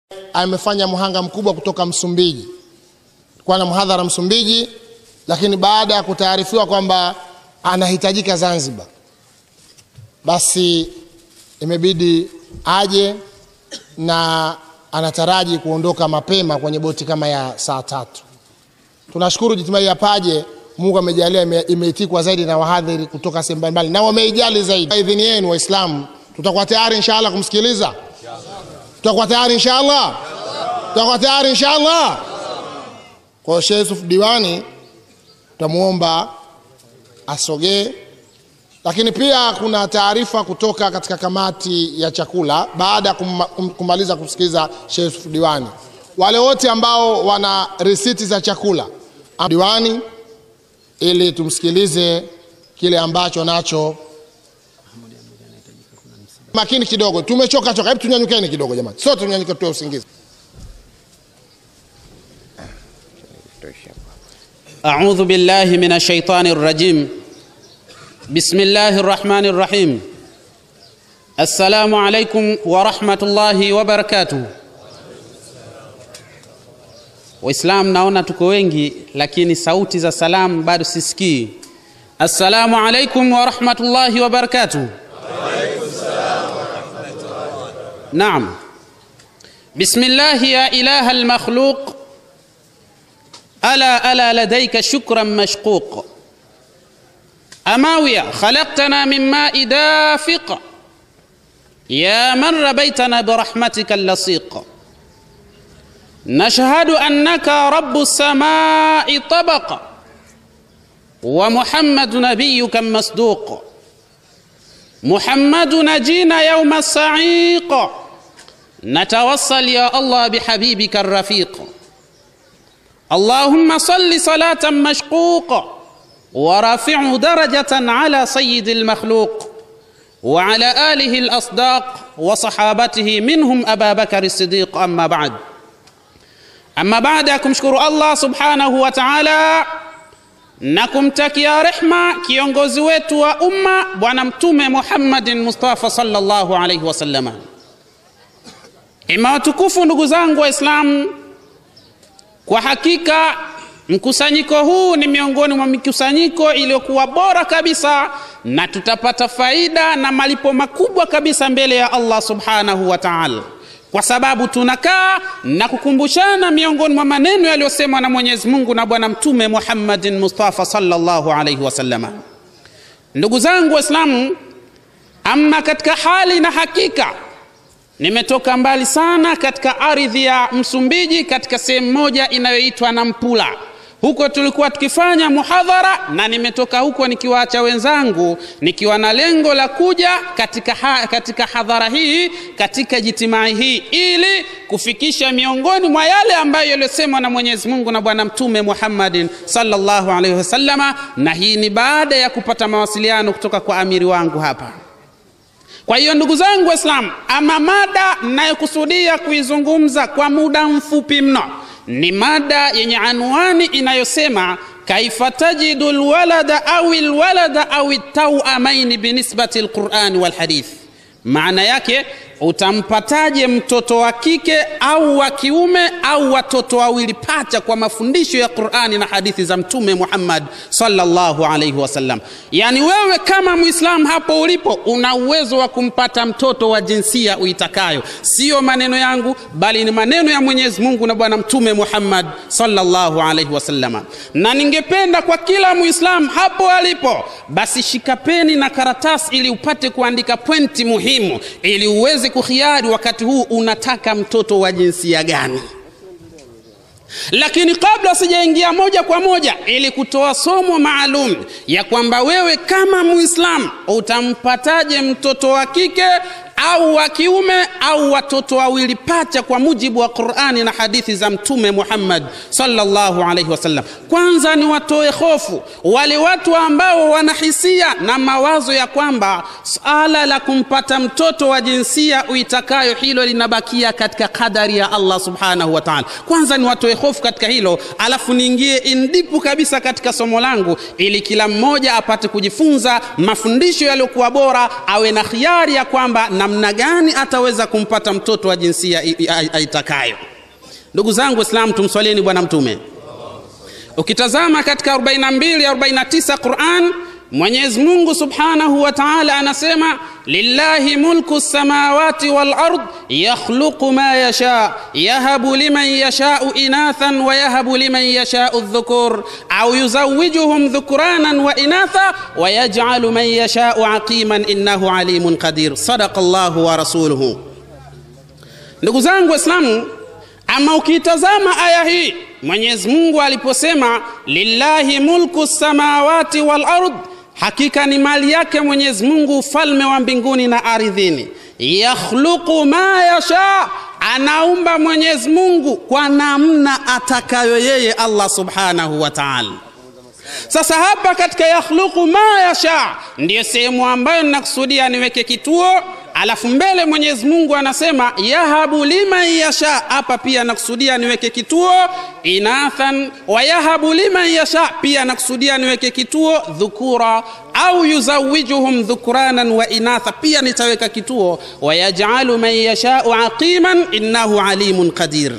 amefanya mhanga mkubwa kutoka Msumbiji, kwa na mhadhara Msumbiji, lakini baada ya kutaarifiwa kwamba anahitajika Zanzibar, basi imebidi aje na anataraji kuondoka mapema kwenye boti kama ya saa tatu. Tunashukuru Jitimai ya Paje, Mungu amejalia ime- imeitikwa zaidi na wahadhiri kutoka sehemu mbalimbali na wameijali zaidi. Kwa idhini yenu Waislamu, tutakuwa tayari inshallah kumsikiliza, tutakuwa tayari inshallah, tutakuwa tayari inshallah. Kwa hiyo Sheikh Yusuf Diwani tutamuomba asogee, lakini pia kuna taarifa kutoka katika kamati ya chakula baada ya kumma- kum- kumaliza kusikiliza Sheikh Yusuf Diwani. Wale wote ambao wana risiti za chakula diwani, ili tumsikilize kile ambacho nacho. Makini kidogo, tumechoka choka. Hebu tunyanyukeni kidogo jamani, sote tunyanyuke, tuwe usingizi. أعوذ بالله من الشيطان الرجيم بسم الله الرحمن الرحيم السلام عليكم ورحمة الله وبركاته Waislam naona tuko wengi lakini sauti za salamu bado sisikii. Assalamu alaikum wa rahmatullahi wa barakatuh. Naam. Bismillah ya ilaha al-makhluq ألا ألا لديك شكرا مشقوق أماوية خلقتنا من ماء دافق يا من ربيتنا برحمتك اللصيق نشهد أنك رب السماء طبق ومحمد نبيك مصدوق محمد نجينا يوم الصعيق نتوصل يا الله بحبيبك الرفيق اللهم صل صلاة مشقوق ورافع درجة على سيد المخلوق وعلى آله الأصداق وصحابته منهم أبا بكر الصديق أما بعد أما بعد kumshukuru Allah subhanahu wa ta'ala na kumtakia rehma kiongozi wetu wa umma bwana mtume Muhammadin Mustafa sallallahu alayhi wasallam. Ima watukufu ndugu zangu Waislamu, kwa hakika mkusanyiko huu ni miongoni mwa mikusanyiko iliyokuwa bora kabisa na tutapata faida na malipo makubwa kabisa mbele ya Allah subhanahu wa ta'ala, kwa sababu tunakaa na kukumbushana miongoni mwa maneno yaliyosemwa na Mwenyezi Mungu na Bwana Mtume Muhammadin Mustafa sallallahu alaihi wasallama. Ndugu zangu Waislamu, ama katika hali na hakika nimetoka mbali sana katika ardhi ya Msumbiji, katika sehemu moja inayoitwa Nampula. Huko tulikuwa tukifanya muhadhara, na nimetoka huko nikiwaacha wenzangu nikiwa na lengo la kuja katika, ha, katika hadhara hii katika jitimai hii ili kufikisha miongoni mwa yale ambayo yaliyosemwa na Mwenyezi Mungu na Bwana Mtume Muhammadin sallallahu alaihi wasallama, na hii ni baada ya kupata mawasiliano kutoka kwa amiri wangu hapa. Kwa hiyo ndugu zangu Waislamu, ama mada ninayokusudia kuizungumza kwa muda mfupi mno ni mada yenye anwani inayosema kaifa tajidu lwalada au lwalada au tauamaini binisbati lqurani walhadith. Maana yake utampataje mtoto wa kike au wa kiume au watoto wawili pacha kwa mafundisho ya Qur'ani na hadithi za Mtume Muhammad sallallahu alaihi wasallam. Yani wewe kama Muislamu hapo ulipo una uwezo wa kumpata mtoto wa jinsia uitakayo, sio maneno yangu, bali ni maneno ya Mwenyezi Mungu na Bwana Mtume Muhammad sallallahu alaihi wasallam. Na ningependa kwa kila Muislamu hapo alipo, basi shika peni na karatasi ili upate kuandika pointi muhimu ili uweze kuhiari wakati huu unataka mtoto wa jinsia gani. Lakini kabla sijaingia moja kwa moja, ili kutoa somo maalum ya kwamba wewe kama Muislamu utampataje mtoto wa kike au wa kiume au watoto wawili pacha kwa mujibu wa Qur'ani na hadithi za Mtume Muhammad sallallahu alaihi wasallam. Kwanza ni watoe hofu wale watu ambao wanahisia na mawazo ya kwamba swala la kumpata mtoto wa jinsia uitakayo hilo linabakia katika kadari ya allah subhanahu wa taala kwanza ni watoe hofu katika hilo alafu niingie indipu kabisa katika somo langu ili kila mmoja apate kujifunza mafundisho yaliyokuwa bora awe na khiari ya kwamba namna gani ataweza kumpata mtoto wa jinsia i- i- aitakayo ndugu zangu waislamu tumswalieni bwana mtume ukitazama katika 42 49 quran mwenyezi mungu subhanahu wa taala anasema lillahi mulku samawati walard yakhluqu ma yasha yahabu liman yashau inathan wa yahabu liman yashau dhukur au yuzawijuhum dhukuranan wa inatha wa yajcalu man yashau aqiman innahu alimun qadir sadaqa llahu wa rasuluhu ndugu zangu waislamu ama ukitazama aya hii mwenyezi mungu aliposema lillahi mulku samawati wal ard hakika ni mali yake mwenyezi mungu ufalme wa mbinguni na ardhini yakhluqu ma yasha anaumba mwenyezi mungu kwa namna atakayo yeye allah subhanahu wa taala sasa hapa katika yakhluqu ma yasha ndiyo sehemu ambayo ninakusudia niweke kituo alafu mbele mwenyezi mungu anasema yahabu liman yasha hapa pia nakusudia niweke kituo inathan wa yahabu liman yasha pia nakusudia niweke kituo dhukura au yuzawijuhum dhukuranan wa inatha pia nitaweka kituo wayajalu man yashau aqiman innahu alimun qadir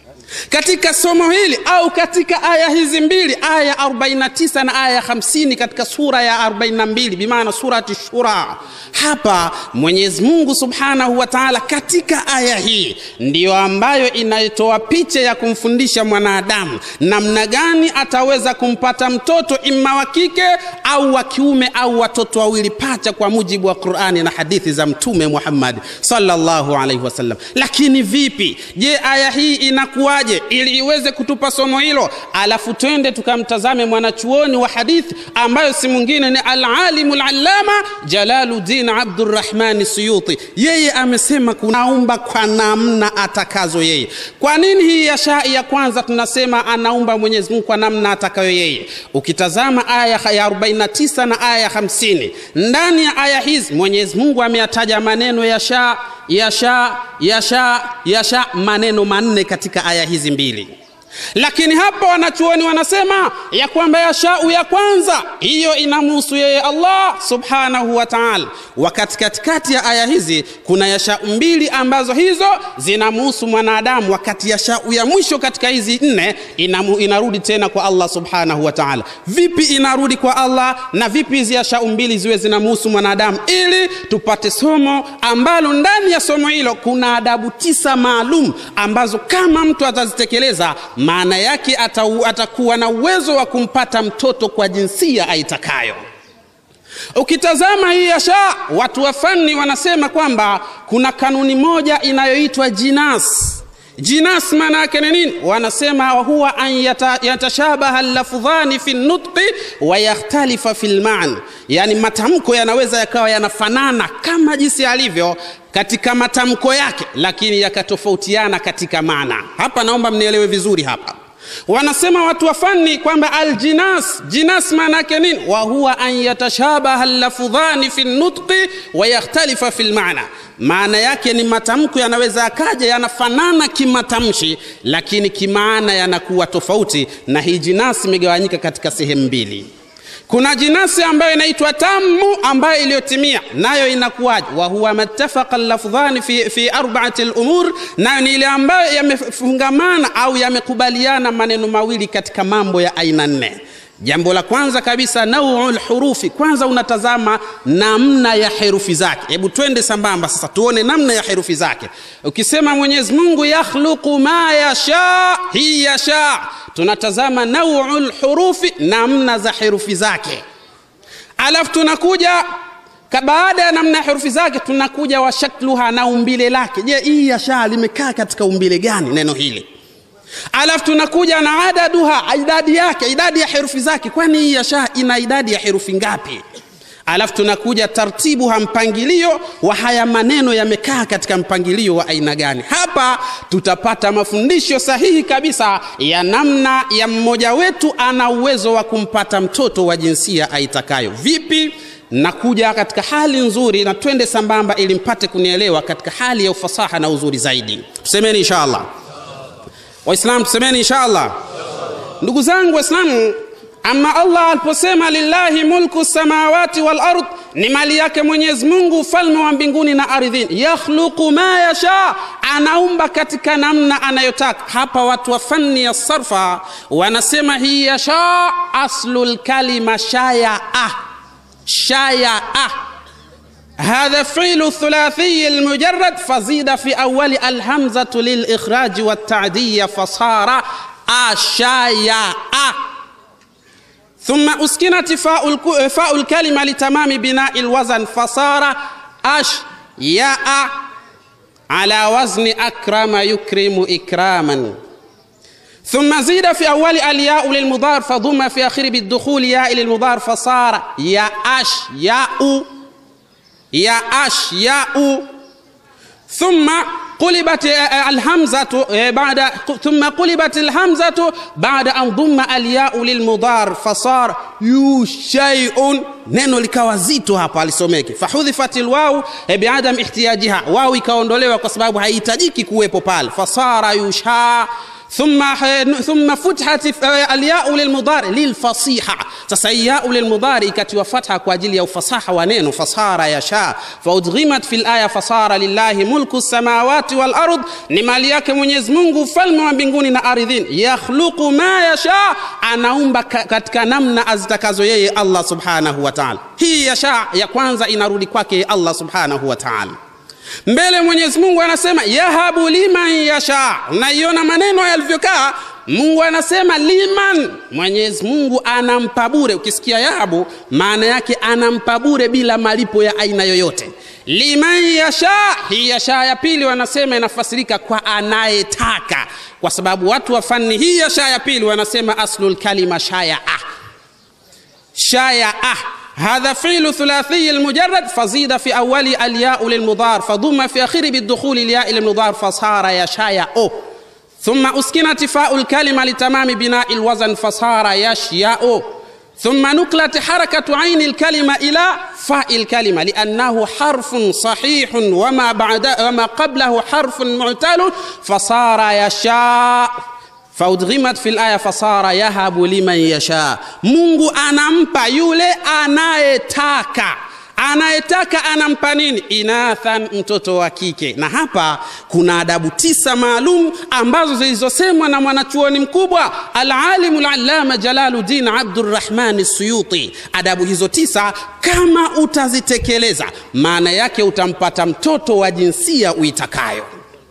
katika somo hili au katika aya hizi mbili aya 49 na aya 50 katika sura ya 42 bimaana surati shura hapa mwenyezi mungu subhanahu wa taala katika aya hii ndiyo ambayo inaitoa picha ya kumfundisha mwanadamu namna gani ataweza kumpata mtoto imma wa kike au wa kiume au watoto wawili pacha kwa mujibu wa qurani na hadithi za mtume muhammad sallallahu alaihi wasallam lakini vipi je aya hii inakuwaje ili iweze kutupa somo hilo alafu twende tukamtazame mwanachuoni wa hadithi ambayo si mwingine ni alalimu lalama jalaluddin abdurrahmani suyuti yeye amesema kunaumba kwa namna atakazo yeye kwa nini hii ya shai ya kwanza tunasema anaumba mwenyezi mungu kwa namna atakayo yeye ukitazama aya ya 49 na aya ya 50 ndani ya aya hizi mwenyezi mungu ameyataja maneno ya shaa yasha yasha yasha maneno manne katika aya hizi mbili lakini hapa wanachuoni wanasema ya kwamba yashau ya kwanza hiyo inamhusu yeye allah subhanahu wa taala wakati katikati ya aya hizi kuna yashau mbili ambazo hizo zinamhusu mwanadamu wakati yashau ya mwisho katika hizi nne inamu, inarudi tena kwa allah subhanahu wa taala vipi inarudi kwa allah na vipi hizi yashau mbili ziwe zinamhusu mwanadamu ili tupate somo ambalo ndani ya somo hilo kuna adabu tisa maalum ambazo kama mtu atazitekeleza maana yake atau, atakuwa na uwezo wa kumpata mtoto kwa jinsia aitakayo ukitazama hii yasha watu wa fani wanasema kwamba kuna kanuni moja inayoitwa jinas jinas maana yake ni nini wanasema huwa an yata, yatashabaha lafdhani fi nutqi wa yakhtalifa fi lman yani matamko yanaweza yakawa yanafanana kama jinsi alivyo katika matamko yake lakini yakatofautiana katika maana hapa naomba mnielewe vizuri hapa wanasema watu wa fani kwamba aljinas jinas maana yake nini wa huwa an yatashabaha lafdhani fi nutqi wa yakhtalifa fi lmana maana yake ni matamko yanaweza yakaja yanafanana kimatamshi lakini kimaana yanakuwa tofauti na hii jinasi imegawanyika katika sehemu mbili kuna jinasi ambayo inaitwa tamu ambayo iliyotimia nayo inakuwaje wahuwa mattafaqa lafdhani fi, fi arbaati lumur nayo ni ile ambayo yamefungamana au yamekubaliana maneno mawili katika mambo ya aina nne jambo la kwanza kabisa nauu lhurufi kwanza unatazama namna ya herufi zake hebu twende sambamba sasa tuone namna ya herufi zake ukisema mwenyezi mungu yakhluqu ma yasha hii yasha tunatazama nauu lhurufi namna za herufi zake alafu tunakuja baada ya namna ya herufi zake tunakuja wa shakluha na umbile lake je hii yasha limekaa katika umbile gani neno hili alafu tunakuja na adaduha idadi yake idadi ya herufi zake kwani hii yasha ina idadi ya herufi ngapi alafu tunakuja tartibu ha mpangilio wa haya maneno yamekaa katika mpangilio wa aina gani hapa tutapata mafundisho sahihi kabisa ya namna ya mmoja wetu ana uwezo wa kumpata mtoto wa jinsia aitakayo vipi na kuja katika hali nzuri na twende sambamba ili mpate kunielewa katika hali ya ufasaha na uzuri zaidi tusemeni inshallah waislamu tusemeni inshallah ndugu zangu waislamu ama allah aliposema lillahi mulku samawati wal ard ni mali yake mwenyezi mungu ufalme wa mbinguni na ardhini yakhluqu ma yasha anaumba katika namna anayotaka hapa watu wa fani ya sarfa wanasema hii yasha aslu lkalima shayaa shayaa هذا فعل الثلاثي المجرد فزيد في أول الهمزة للإخراج والتعدية فصار أشايا ثم أسكنت فاء, الك... فاء الكلمة لتمام بناء الوزن فصار أش ياء على وزن أكرم يكرم إكراما ثم زيد في أول الياء للمضار فضم في آخره بالدخول ياء للمضار فصار يا أش ياء يا أش ياء ثم قلبت الهمزة بعد ثم قلبت الهمزة بعد أن ضم الياء للمضار فصار يو شيء neno likawa zito hapa alisomeke fahudhifat lwau biadam ihtiyajiha wau ikaondolewa kwa sababu haihitajiki kuwepo pale fasara yusha ثم ثم فتحت الياء للمضارع للفصيحة sasa yau lilmudhari ikatiwa fatha kwa ajili ya ufasaha wa neno fasara yasha faudghimat fi laya fasara lillahi mulku samawati wal ard ni mali yake mwenyezi mungu ufalme wa mbinguni na ardhini yakhluqu ma yasha anaumba katika namna azitakazo yeye allah subhanahu wa taala hii yasha ya kwanza inarudi kwake allah subhanahu wa taala mbele mwenyezi mungu anasema yahabu liman yasha unaiona maneno yalivyokaa mungu anasema liman mwenyezi mungu anampa bure ukisikia yahabu maana yake anampa bure bila malipo ya aina yoyote liman yasha hii yasha ya pili wanasema inafasirika kwa anayetaka kwa sababu watu wa fani hii yasha ya pili wanasema aslul kalima shayaa shayaa هذا فعل ثلاثي المجرد فزيد في أول الياء للمضار فضم في آخره بالدخول الياء للمضار فصار يشاء ثم أسكنت فاء الكلمة لتمام بناء الوزن فصار يشياء ثم نقلت حركة عين الكلمة إلى فاء الكلمة لأنه حرف صحيح وما بعد وما قبله حرف معتل فصار يشاء faudghimat fi laya fasara yahabu liman yasha mungu anampa yule anayetaka anayetaka anampa nini inathan mtoto wa kike na hapa kuna adabu tisa maalum ambazo zilizosemwa na mwanachuoni mkubwa alalimu lalama jalaludin abdurrahmani suyuti adabu hizo tisa kama utazitekeleza maana yake utampata mtoto wa jinsia uitakayo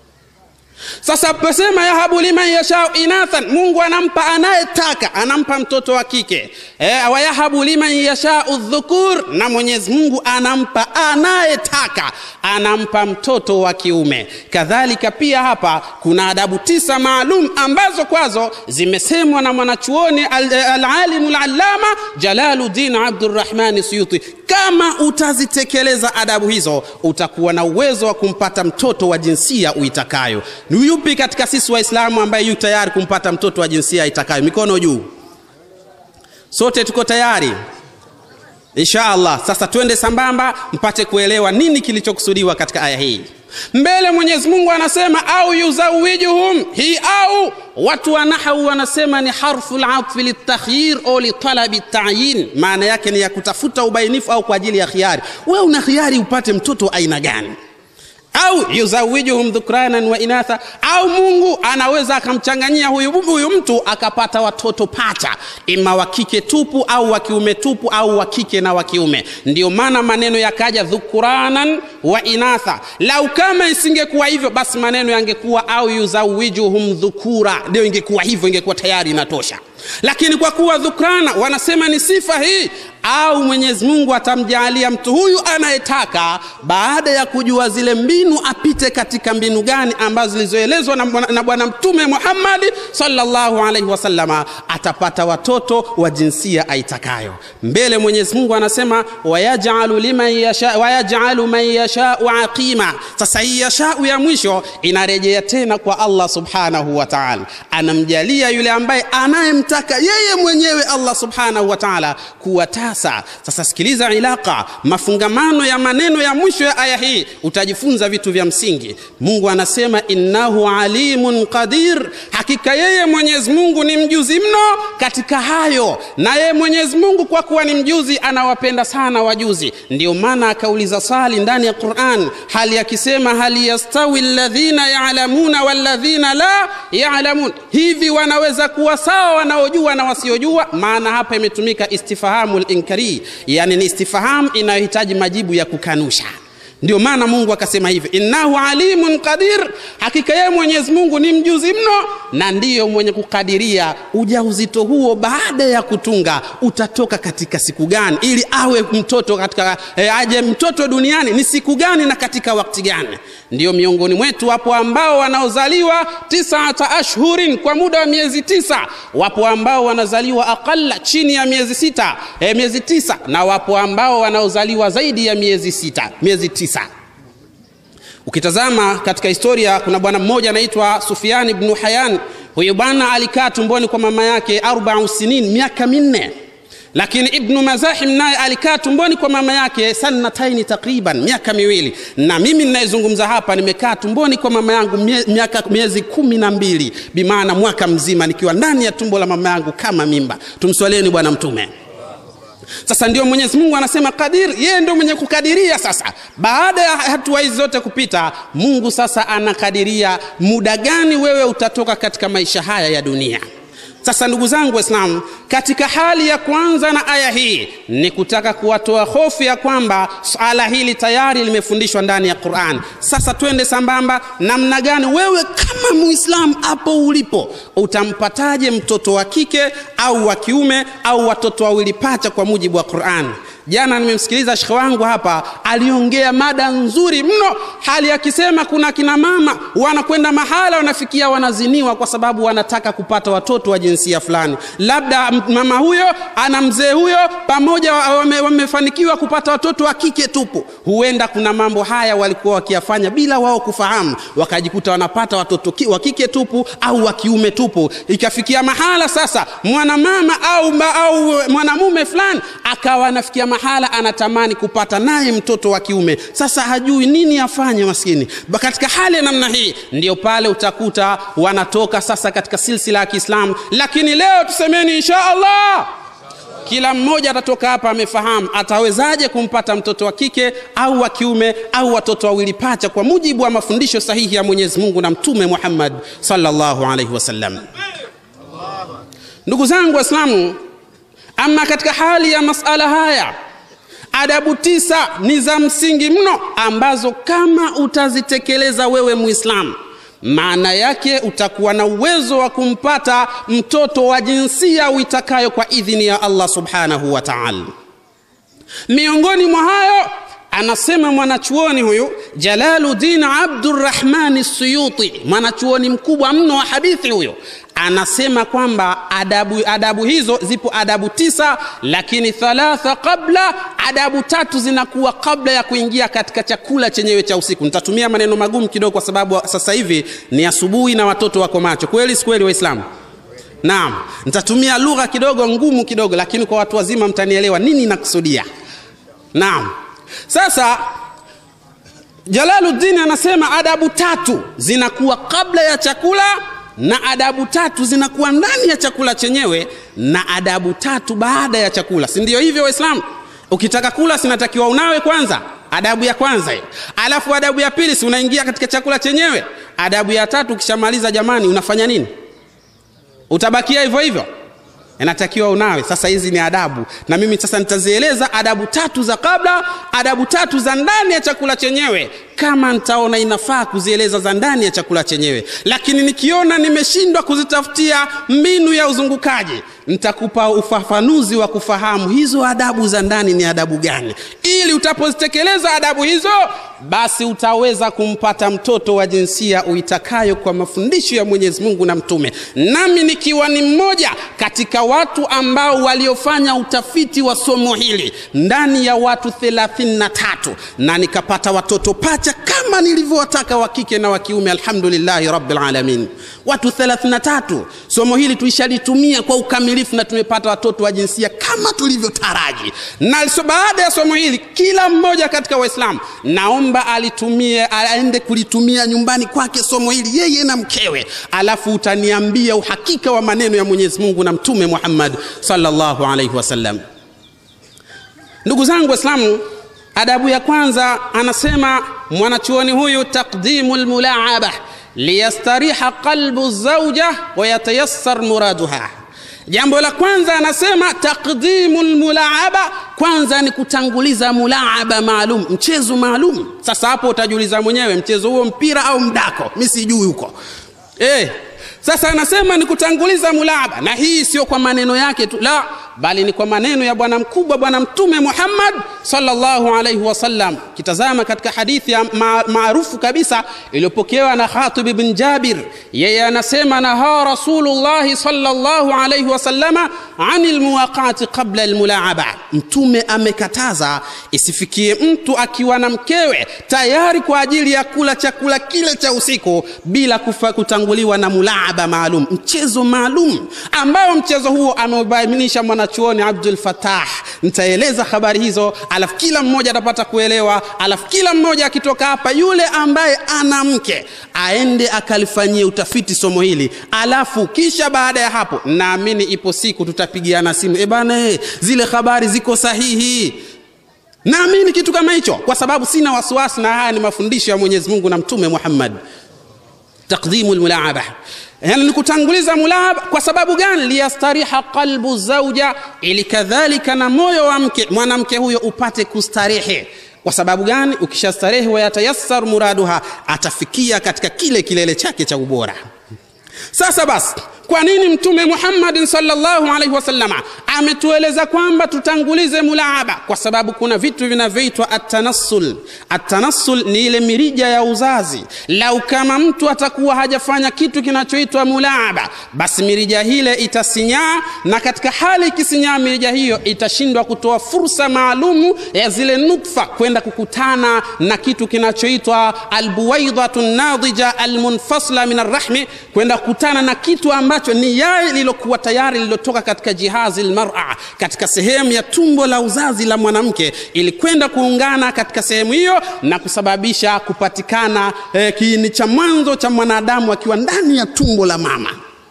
sasa pasema yahabu liman yashau inathan mungu anampa anayetaka anampa mtoto wa kike e, wayahabu liman yashau dhukur na mwenyezi mungu anampa anayetaka anampa mtoto wa kiume kadhalika pia hapa kuna adabu tisa maalum ambazo kwazo zimesemwa na mwanachuoni alalimu al lalama jalaludin abdurrahmani suyuti kama utazitekeleza adabu hizo utakuwa na uwezo wa kumpata mtoto wa jinsia uitakayo ni yupi katika sisi waislamu ambaye yu tayari kumpata mtoto wa jinsia itakayo mikono juu sote tuko tayari insha allah sasa twende sambamba mpate kuelewa nini kilichokusudiwa katika aya hii mbele mwenyezi mungu anasema au yuzawijuhum hii au watu wa nahau wanasema ni harfu latfi litakhyir au litalabi tayin maana yake ni ya kutafuta ubainifu au kwa ajili ya khiari we una khiari upate mtoto aina gani au yuzawijuhum dhukranan wa inatha au mungu anaweza akamchanganyia huyu, huyu mtu akapata watoto pacha ima wa kike tupu au wa kiume tupu au wa kike na wa kiume ndio maana maneno yakaja dhukuranan wa inatha lau kama isingekuwa hivyo basi maneno yangekuwa au yuzawijuhum dhukura ndio ingekuwa hivyo ingekuwa tayari inatosha lakini kwa kuwa dhukrana wanasema ni sifa hii au mwenyezi mungu atamjaalia mtu huyu anayetaka baada ya kujua zile mbinu apite katika mbinu gani ambazo zilizoelezwa na bwana mtume muhammadi salllahu alaihi wasallama atapata watoto wa jinsia aitakayo mbele mwenyezi mungu anasema wayajalu liman yasha wayajalu man yashau aqima sasa hii yashau ya mwisho inarejea tena kwa allah subhanahu wa taala anamjalia yule ambaye anayemtaka yeye mwenyewe allah subhanahu wa taala kuwa sasa sasa sikiliza ilaka mafungamano ya maneno ya mwisho ya aya hii utajifunza vitu vya msingi mungu anasema innahu alimun qadir hakika yeye mwenyezi mungu ni mjuzi mno katika hayo na yeye mwenyezi mungu kwa kuwa ni mjuzi anawapenda sana wajuzi ndio maana akauliza swali ndani ya quran hali akisema hal yastawi alladhina yalamuna walladhina la yalamun hivi wanaweza kuwa sawa wanaojua na wasiojua maana hapa imetumika istifahamu linkari yani ni istifahamu inayohitaji majibu ya kukanusha ndio maana mungu akasema hivyo innahu alimun qadir hakika yeye mwenyezi mungu ni mjuzi mno na ndiyo mwenye kukadiria ujauzito huo baada ya kutunga utatoka katika siku gani ili awe mtoto katika eh, aje mtoto duniani ni siku gani na katika wakati gani ndio miongoni mwetu wapo ambao wanaozaliwa tisata ashhurin kwa muda wa miezi tisa wapo ambao wanazaliwa aqalla chini ya miezi sita eh, miezi tisa na wapo ambao wanaozaliwa zaidi ya miezi sita miezi tisa ukitazama katika historia kuna bwana mmoja anaitwa sufiani bnu hayan huyu bwana alikaa tumboni kwa mama yake arbau sinin miaka minne lakini ibnu mazahim naye alikaa tumboni kwa mama yake sanataini takriban miaka miwili na mimi ninayezungumza hapa nimekaa tumboni kwa mama yangu mie, miaka miezi kumi na mbili bimaana mwaka mzima nikiwa ndani ya tumbo la mama yangu kama mimba tumswaleni bwana mtume sasa ndio mwenyezi mungu anasema kadir yeye ndio mwenye kukadiria sasa baada ya hatua hizi zote kupita mungu sasa anakadiria muda gani wewe utatoka katika maisha haya ya dunia sasa ndugu zangu waislamu katika hali ya kwanza na aya hii ni kutaka kuwatoa hofu ya kwamba swala hili tayari limefundishwa ndani ya quran sasa twende sambamba namna gani wewe kama muislamu hapo ulipo utampataje mtoto wa kike au wa kiume au watoto wawili pacha kwa mujibu wa quran jana nimemsikiliza shekhe wangu hapa aliongea mada nzuri mno hali akisema kuna kina mama wanakwenda mahala wanafikia wanaziniwa kwa sababu wanataka kupata watoto wa jinsia fulani labda mama huyo ana mzee huyo pamoja wame, wamefanikiwa kupata watoto wa kike tupu huenda kuna mambo haya walikuwa wakiyafanya bila wao kufahamu wakajikuta wanapata watoto wa kike tupu au wa kiume tupu ikafikia mahala sasa mwanamama au, au mwanamume fulani akawa anafikia mahala anatamani kupata naye mtoto wa kiume sasa hajui nini afanye maskini katika hali ya namna hii ndio pale utakuta wanatoka sasa katika silsila ya kiislamu lakini leo tusemeni insha allah kila mmoja atatoka hapa amefahamu atawezaje kumpata mtoto wa kike au wa kiume au watoto wawili pacha kwa mujibu wa mafundisho sahihi ya mwenyezi mungu na mtume muhammad sallallahu alaihi wasallam ndugu zangu waislamu ama katika hali ya masala haya adabu tisa ni za msingi mno ambazo kama utazitekeleza wewe muislamu maana yake utakuwa na uwezo wa kumpata mtoto wa jinsia uitakayo kwa idhini ya allah subhanahu wa taala miongoni mwa hayo anasema mwanachuoni huyu jalaludin abdurrahmani suyuti mwanachuoni mkubwa mno wa hadithi huyo anasema kwamba adabu, adabu hizo zipo adabu tisa lakini thalatha qabla adabu tatu zinakuwa kabla ya kuingia katika chakula chenyewe cha usiku nitatumia maneno magumu kidogo kwa sababu sasa hivi ni asubuhi na watoto wako macho kweli si kweli waislamu naam nitatumia lugha kidogo ngumu kidogo lakini kwa watu wazima mtanielewa nini nakusudia naam sasa jalaluddin anasema adabu tatu zinakuwa kabla ya chakula na adabu tatu zinakuwa ndani ya chakula chenyewe na adabu tatu baada ya chakula si ndio hivyo waislamu ukitaka kula sinatakiwa unawe kwanza adabu ya kwanza hiyo alafu adabu ya pili si unaingia katika chakula chenyewe adabu ya tatu ukishamaliza jamani unafanya nini utabakia hivyo hivyo inatakiwa unawe sasa hizi ni adabu na mimi sasa nitazieleza adabu tatu za kabla adabu tatu za ndani ya chakula chenyewe kama nitaona inafaa kuzieleza za ndani ya chakula chenyewe lakini nikiona nimeshindwa kuzitafutia mbinu ya uzungukaji nitakupa ufafanuzi wa kufahamu hizo adabu za ndani ni adabu gani ili utapozitekeleza adabu hizo basi utaweza kumpata mtoto wa jinsia uitakayo kwa mafundisho ya mwenyezi mungu na mtume nami nikiwa ni mmoja katika watu ambao waliofanya utafiti wa somo hili ndani ya watu 33 na nikapata watoto pacha mapacha kama nilivyowataka wa kike na wa kiume alhamdulillahi rabbil alamin watu 33 somo hili tuishalitumia kwa ukamilifu na tumepata watoto wa jinsia kama tulivyotaraji na so baada ya somo hili kila mmoja katika waislamu naomba alitumie aende kulitumia nyumbani kwake somo hili yeye na mkewe alafu utaniambia uhakika wa maneno ya mwenyezi mungu na mtume muhammad sallallahu alaihi wasallam ndugu zangu waislamu adabu ya kwanza anasema mwanachuoni huyu taqdimu lmulaaba liyastariha qalbu zauja wayatayassar muraduha jambo la kwanza anasema taqdimu lmulaaba kwanza ni kutanguliza mulaaba maalum mchezo maalum sasa hapo utajiuliza mwenyewe mchezo huo mpira au mdako mi sijui huko eh, sasa anasema ni kutanguliza mulaaba na hii sio kwa maneno yake tu la bali ni kwa maneno ya bwana mkubwa bwana mtume muhammad sallallahu alaihi wasallam kitazama katika hadithi ya ma, maarufu kabisa iliyopokewa na khatib ibn jabir yeye anasema naha rasulullahi sallallahu alaihi wasallama ani lmuwaqati qabla lmulaaba mtume amekataza isifikie mtu akiwa na mkewe tayari kwa ajili ya kula chakula kile cha usiku bila kufa, kutanguliwa na mulaaba maalum mchezo maalum ambayo mchezo huo ameubainisha mwanachuoni abdul fatah nitaeleza habari hizo alafu kila mmoja atapata kuelewa alafu kila mmoja akitoka hapa yule ambaye ana mke aende akalifanyie utafiti somo hili alafu kisha baada ya hapo naamini ipo siku tutapigiana simu e bana e, zile habari ziko sahihi naamini kitu kama hicho kwa sababu sina wasiwasi na haya ni mafundisho ya mwenyezi mungu na mtume muhammad taqdimu lmulaaba yani ni kutanguliza mulaba kwa sababu gani liyastariha qalbu zauja ili kadhalika na moyo wa mke mwanamke huyo upate kustarehe kwa sababu gani ukishastarehe wayatayassar muraduha atafikia katika kile kilele chake cha ubora sasa basi kwa nini mtume muhammadin salllahu alaihi wasallama ametueleza kwamba tutangulize mulaaba kwa sababu kuna vitu vinavyoitwa atanassul atanassul ni ile mirija ya uzazi lau kama mtu atakuwa hajafanya kitu kinachoitwa mulaaba basi mirija hile itasinyaa na katika hali ikisinyaa mirija hiyo itashindwa kutoa fursa maalumu ya zile nutfa kwenda kukutana na kitu kinachoitwa albuwaidatu nadija almunfasla min arrahmi kwenda kukutana na kitu ambacho ni yai lililokuwa tayari lililotoka katika jihazi lmara katika sehemu ya tumbo la uzazi la mwanamke ili kwenda kuungana katika sehemu hiyo na kusababisha kupatikana eh, kiini cha mwanzo cha mwanadamu akiwa ndani ya tumbo la mama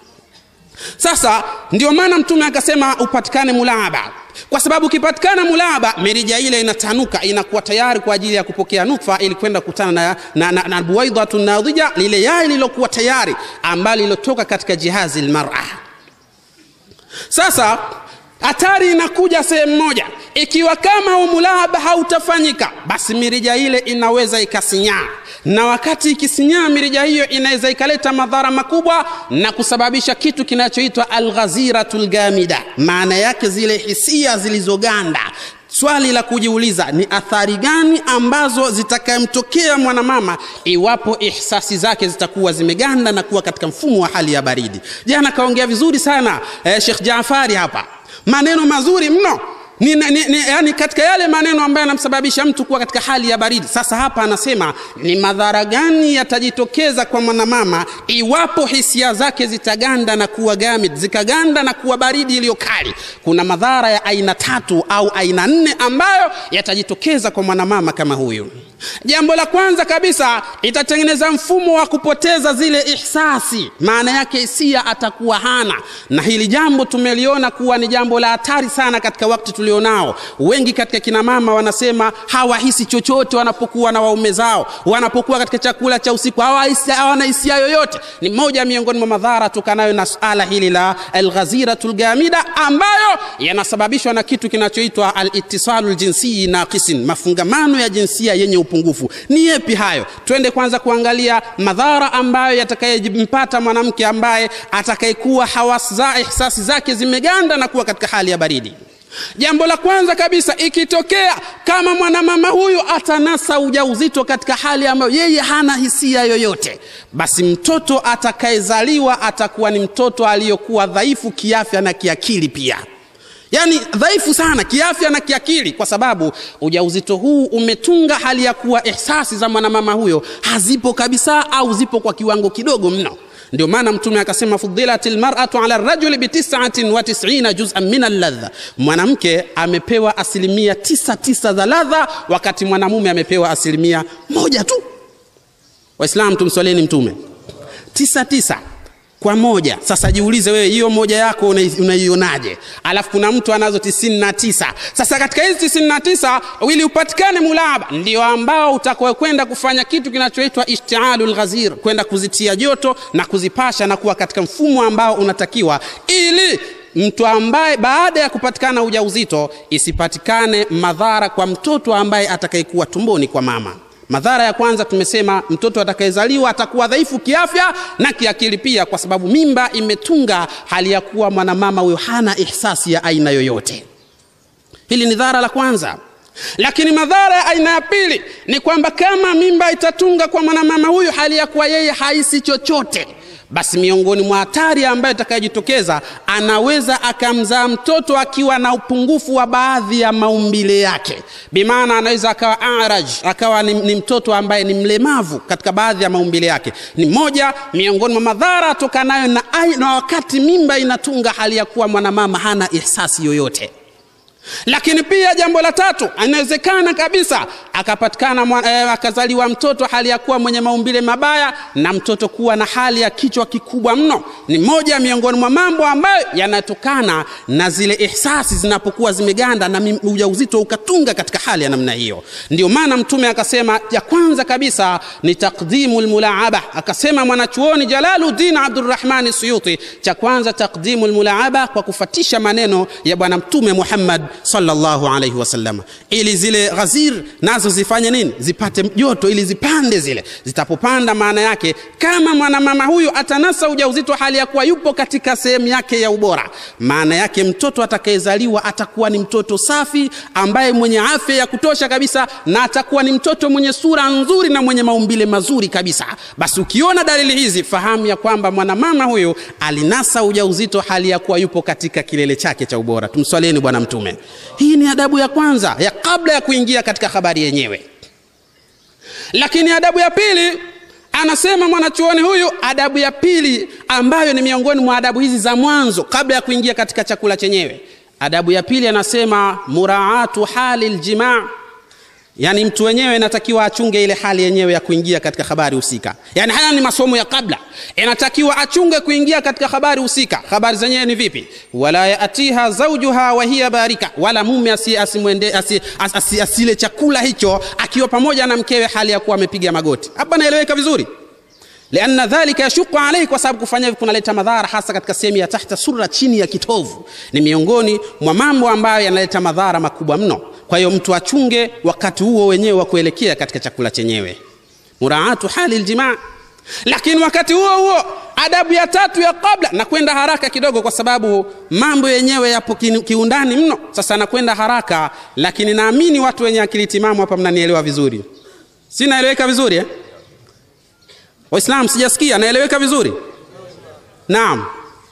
sasa ndio maana mtume akasema upatikane mulaaba kwa sababu ukipatikana mulaba mirija ile inatanuka inakuwa tayari kwa ajili ya kupokea nutfa ili kwenda kukutana na, na, na, na buwaidhatu nadhija lile yai lilokuwa tayari ambalo lilotoka katika jihazi lmara sasa hatari inakuja sehemu moja ikiwa kama umulaba hautafanyika basi mirija ile inaweza ikasinyaa na wakati ikisinyaa mirija hiyo inaweza ikaleta madhara makubwa na kusababisha kitu kinachoitwa alghaziratu lgamida maana yake zile hisia zilizoganda swali la kujiuliza ni athari gani ambazo zitakayemtokea mwanamama iwapo ihsasi zake zitakuwa zimeganda na kuwa katika mfumo wa hali ya baridi jana kaongea vizuri sana eh, shekh jafari hapa maneno mazuri mno ni, ni, ni, yani katika yale maneno ambayo yanamsababisha mtu kuwa katika hali ya baridi sasa hapa anasema ni madhara gani yatajitokeza kwa mwanamama iwapo hisia zake zitaganda na kuwa gamid zikaganda na kuwa baridi iliyo kali kuna madhara ya aina tatu au aina nne ambayo yatajitokeza kwa mwanamama kama huyu jambo la kwanza kabisa itatengeneza mfumo wa kupoteza zile ihsasi maana yake hisia atakuwa hana na hili jambo tumeliona kuwa ni jambo la hatari sana katika wakati tulionao wengi katika kina mama wanasema hawahisi chochote wanapokuwa na waume zao wanapokuwa katika chakula cha usiku hawana hisia yoyote ni moja miongoni mwa madhara tokanayo na suala hili la alghaziratu lgamida ambayo yanasababishwa na kitu kinachoitwa alitisalu ljinsii naqisin mafungamano ya jinsia yenye upungufu ni yepi hayo twende kwanza kuangalia madhara ambayo yatakayempata mwanamke ambaye atakayekuwa hawas za ihsasi zake zimeganda na kuwa katika hali ya baridi jambo la kwanza kabisa ikitokea kama mwanamama huyu atanasa ujauzito katika hali ambayo yeye hana hisia yoyote basi mtoto atakayezaliwa atakuwa ni mtoto aliyokuwa dhaifu kiafya na kiakili pia yaani dhaifu sana kiafya na kiakili kwa sababu ujauzito huu umetunga hali ya kuwa ihsasi za mwanamama huyo hazipo kabisa au zipo kwa kiwango kidogo mno ndio maana mtume akasema fudilat lmaratu ala rajuli bitisatin wa tisina juzan min alladha mwanamke amepewa asilimia tisa tisa za ladha wakati mwanamume amepewa asilimia moja tu waislam tumswaleni mtume tisa tisa kwa moja sasa jiulize wewe hiyo moja yako unaionaje alafu kuna mtu anazo tisini na tisa sasa katika hizi tisini na tisa ili upatikane mulaba ndio ambao utakwenda kufanya kitu kinachoitwa ishtialu lghazir kwenda kuzitia joto na kuzipasha na kuwa katika mfumo ambao unatakiwa ili mtu ambaye baada ya kupatikana ujauzito isipatikane madhara kwa mtoto ambaye atakayekuwa tumboni kwa mama madhara ya kwanza tumesema mtoto atakayezaliwa atakuwa dhaifu kiafya na kiakili pia kwa sababu mimba imetunga hali ya kuwa mwanamama huyo hana ihsasi ya aina yoyote hili ni dhara la kwanza lakini madhara ya aina ya pili ni kwamba kama mimba itatunga kwa mwanamama huyu hali ya kuwa yeye haisi chochote basi miongoni mwa hatari ambayo itakayojitokeza anaweza akamzaa mtoto akiwa na upungufu wa baadhi ya maumbile yake bimaana anaweza akawa araj akawa ni, ni mtoto ambaye ni mlemavu katika baadhi ya maumbile yake ni moja miongoni mwa madhara atokanayo na, na wakati mimba inatunga hali ya kuwa mwanamama hana ihsasi yoyote lakini pia jambo la tatu inawezekana kabisa akapatikana eh, akazaliwa mtoto hali ya kuwa mwenye maumbile mabaya na mtoto kuwa na hali ya kichwa kikubwa mno ni moja miongoni mwa mambo ambayo yanatokana na zile ihsasi zinapokuwa zimeganda na ujauzito ukatunga katika hali ya namna hiyo ndio maana mtume akasema ya kwanza kabisa ni takdimu lmulaaba akasema mwanachuoni jalaluddin abdurrahmani suyuti cha kwanza takdimu lmulaaba kwa kufatisha maneno ya bwana mtume muhammad sallallahu alaihi wasallam ili zile ghazir nazo zifanye nini zipate joto ili zipande zile zitapopanda maana yake kama mwanamama huyu atanasa ujauzito hali ya kuwa yupo katika sehemu yake ya ubora maana yake mtoto atakayezaliwa atakuwa ni mtoto safi ambaye mwenye afya ya kutosha kabisa na atakuwa ni mtoto mwenye sura nzuri na mwenye maumbile mazuri kabisa basi ukiona dalili hizi fahamu ya kwamba mwanamama huyu alinasa ujauzito hali ya kuwa yupo katika kilele chake cha ubora tumswalieni bwana mtume hii ni adabu ya kwanza ya kabla ya kuingia katika habari yenyewe lakini adabu ya pili anasema mwanachuoni huyu adabu ya pili ambayo ni miongoni mwa adabu hizi za mwanzo kabla ya kuingia katika chakula chenyewe adabu ya pili anasema muraatu hali ljimaa yaani mtu wenyewe inatakiwa achunge ile hali yenyewe ya kuingia katika habari husika yaani haya ni masomo ya kabla inatakiwa achunge kuingia katika habari husika habari zenyewe ni vipi wala yatiha zaujuha wahiya barika wala mume asimwende asi, asi, asi, asile chakula hicho akiwa pamoja na mkewe hali ya kuwa amepiga magoti hapa naeleweka vizuri lianna dhalika yashuku alaihi kwa sababu kufanya hivi kunaleta madhara hasa katika sehemu ya tahta sura chini ya kitovu ni miongoni mwa mambo ambayo yanaleta madhara makubwa mno kwa hiyo mtu achunge wakati huo wenyewe wa kuelekea katika chakula chenyewe muraatu hali ljimaa lakini wakati huo huo adabu ya tatu ya kabla nakwenda haraka kidogo kwa sababu mambo yenyewe yapo kiundani mno sasa nakwenda haraka lakini naamini watu wenye akili timamu hapa mnanielewa vizuri si naeleweka vizuri eh? waislamu sijasikia naeleweka vizuri naam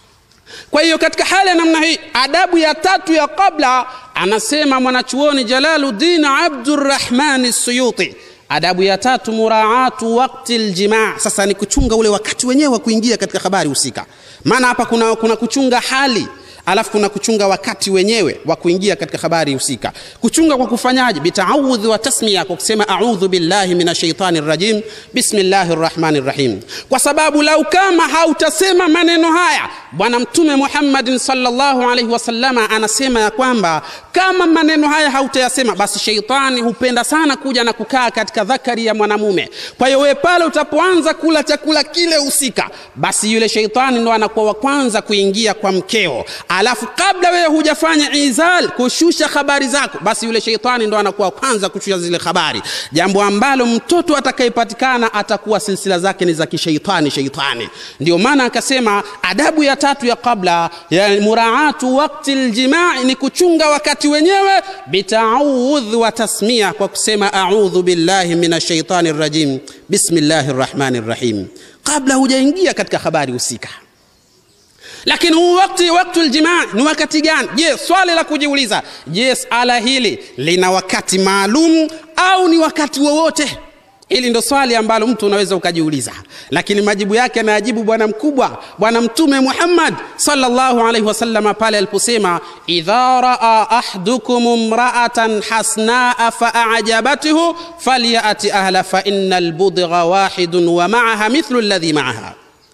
kwa hiyo katika hali ya namna hii adabu ya tatu ya kabla anasema mwanachuoni jalaluddin abdurrahmani suyuti adabu ya tatu muraatu wakti ljimaa sasa ni kuchunga ule wakati wenyewe wa kuingia katika habari husika maana hapa kuna, kuna kuchunga hali alafu kuna kuchunga wakati wenyewe wa kuingia katika habari husika kuchunga kwa kufanyaje bitaawudhi wa tasmia kwa kusema audhu billahi min ashaitani rajim bismillahi rrahmani rrahim kwa sababu lau kama hautasema maneno haya bwana mtume muhammadin salllahu alaihi wasallama anasema ya kwamba kama maneno haya hautayasema basi sheitani hupenda sana kuja na kukaa katika dhakari ya mwanamume kwa hiyo wewe pale utapoanza kula chakula kile husika basi yule sheitani ndo anakuwa wa kwanza kuingia kwa mkeo alafu kabla wewe hujafanya izal kushusha habari zako basi yule sheitani ndo anakuwa kwanza kushusha zile habari jambo ambalo mtoto atakayepatikana atakuwa silsila zake ni za kisheitani sheitani ndio maana akasema adabu ya tatu ya kabla ya muraatu wakti ljimai ni kuchunga wakati wenyewe bitaudh wa tasmia kwa kusema audhu billahi min ashaitani rajim bismillahi rrahmani rrahim kabla hujaingia katika habari husika lakini huu wakati waktu ljimaa ni wakati gani je swali la kujiuliza je sala hili lina wakati maalum au ni wakati wowote hili ndo swali ambalo mtu unaweza ukajiuliza lakini majibu yake anayajibu bwana mkubwa bwana mtume muhammad salllahu alaihi wasalama pale aliposema idha raa ahdukum mraatan hasnaa faajabathu falyati ahla faina lbudgha wahidun wa maaha mithlu ladhi maaha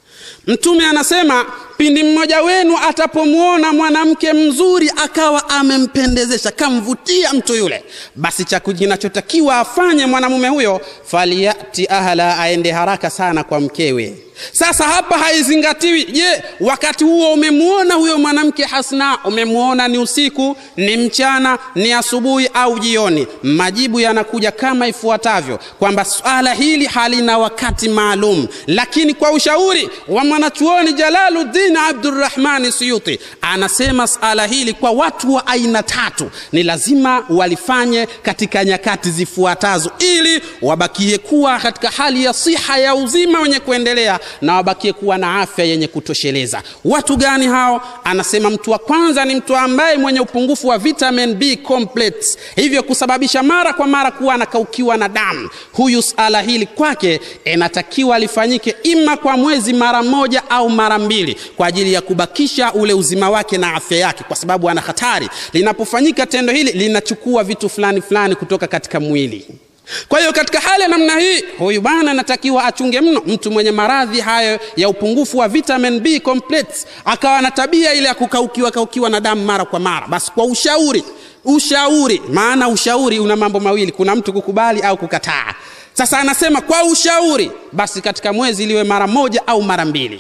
mtume anasema pindi mmoja wenu atapomwona mwanamke mzuri akawa amempendezesha kamvutia mtu yule basi cha kinachotakiwa afanye mwanamume huyo falyati ahla aende haraka sana kwa mkewe sasa hapa haizingatiwi je wakati huo umemwona huyo mwanamke hasna umemwona ni usiku ni mchana ni asubuhi au jioni majibu yanakuja kama ifuatavyo kwamba swala hili halina wakati maalum lakini kwa ushauri wa mwanachuoni jalaluddin abdurrahmani suyuti anasema swala hili kwa watu wa aina tatu ni lazima walifanye katika nyakati zifuatazo ili wabakie kuwa katika hali ya siha ya uzima wenye kuendelea na wabakie kuwa na afya yenye kutosheleza watu gani hao anasema mtu wa kwanza ni mtu ambaye mwenye upungufu wa vitamin b complex hivyo kusababisha mara kwa mara kuwa anakaukiwa na damu huyu sala hili kwake inatakiwa lifanyike ima kwa mwezi mara moja au mara mbili kwa ajili ya kubakisha ule uzima wake na afya yake kwa sababu ana hatari linapofanyika tendo hili linachukua vitu fulani fulani kutoka katika mwili kwa hiyo katika hali ya namna hii huyu bwana anatakiwa achunge mno mtu mwenye maradhi hayo ya upungufu wa vitamin b complex akawa na tabia ile ya kukaukiwa kaukiwa na damu mara kwa mara basi kwa ushauri ushauri maana ushauri una mambo mawili kuna mtu kukubali au kukataa sasa anasema kwa ushauri basi katika mwezi liwe mara moja au mara mbili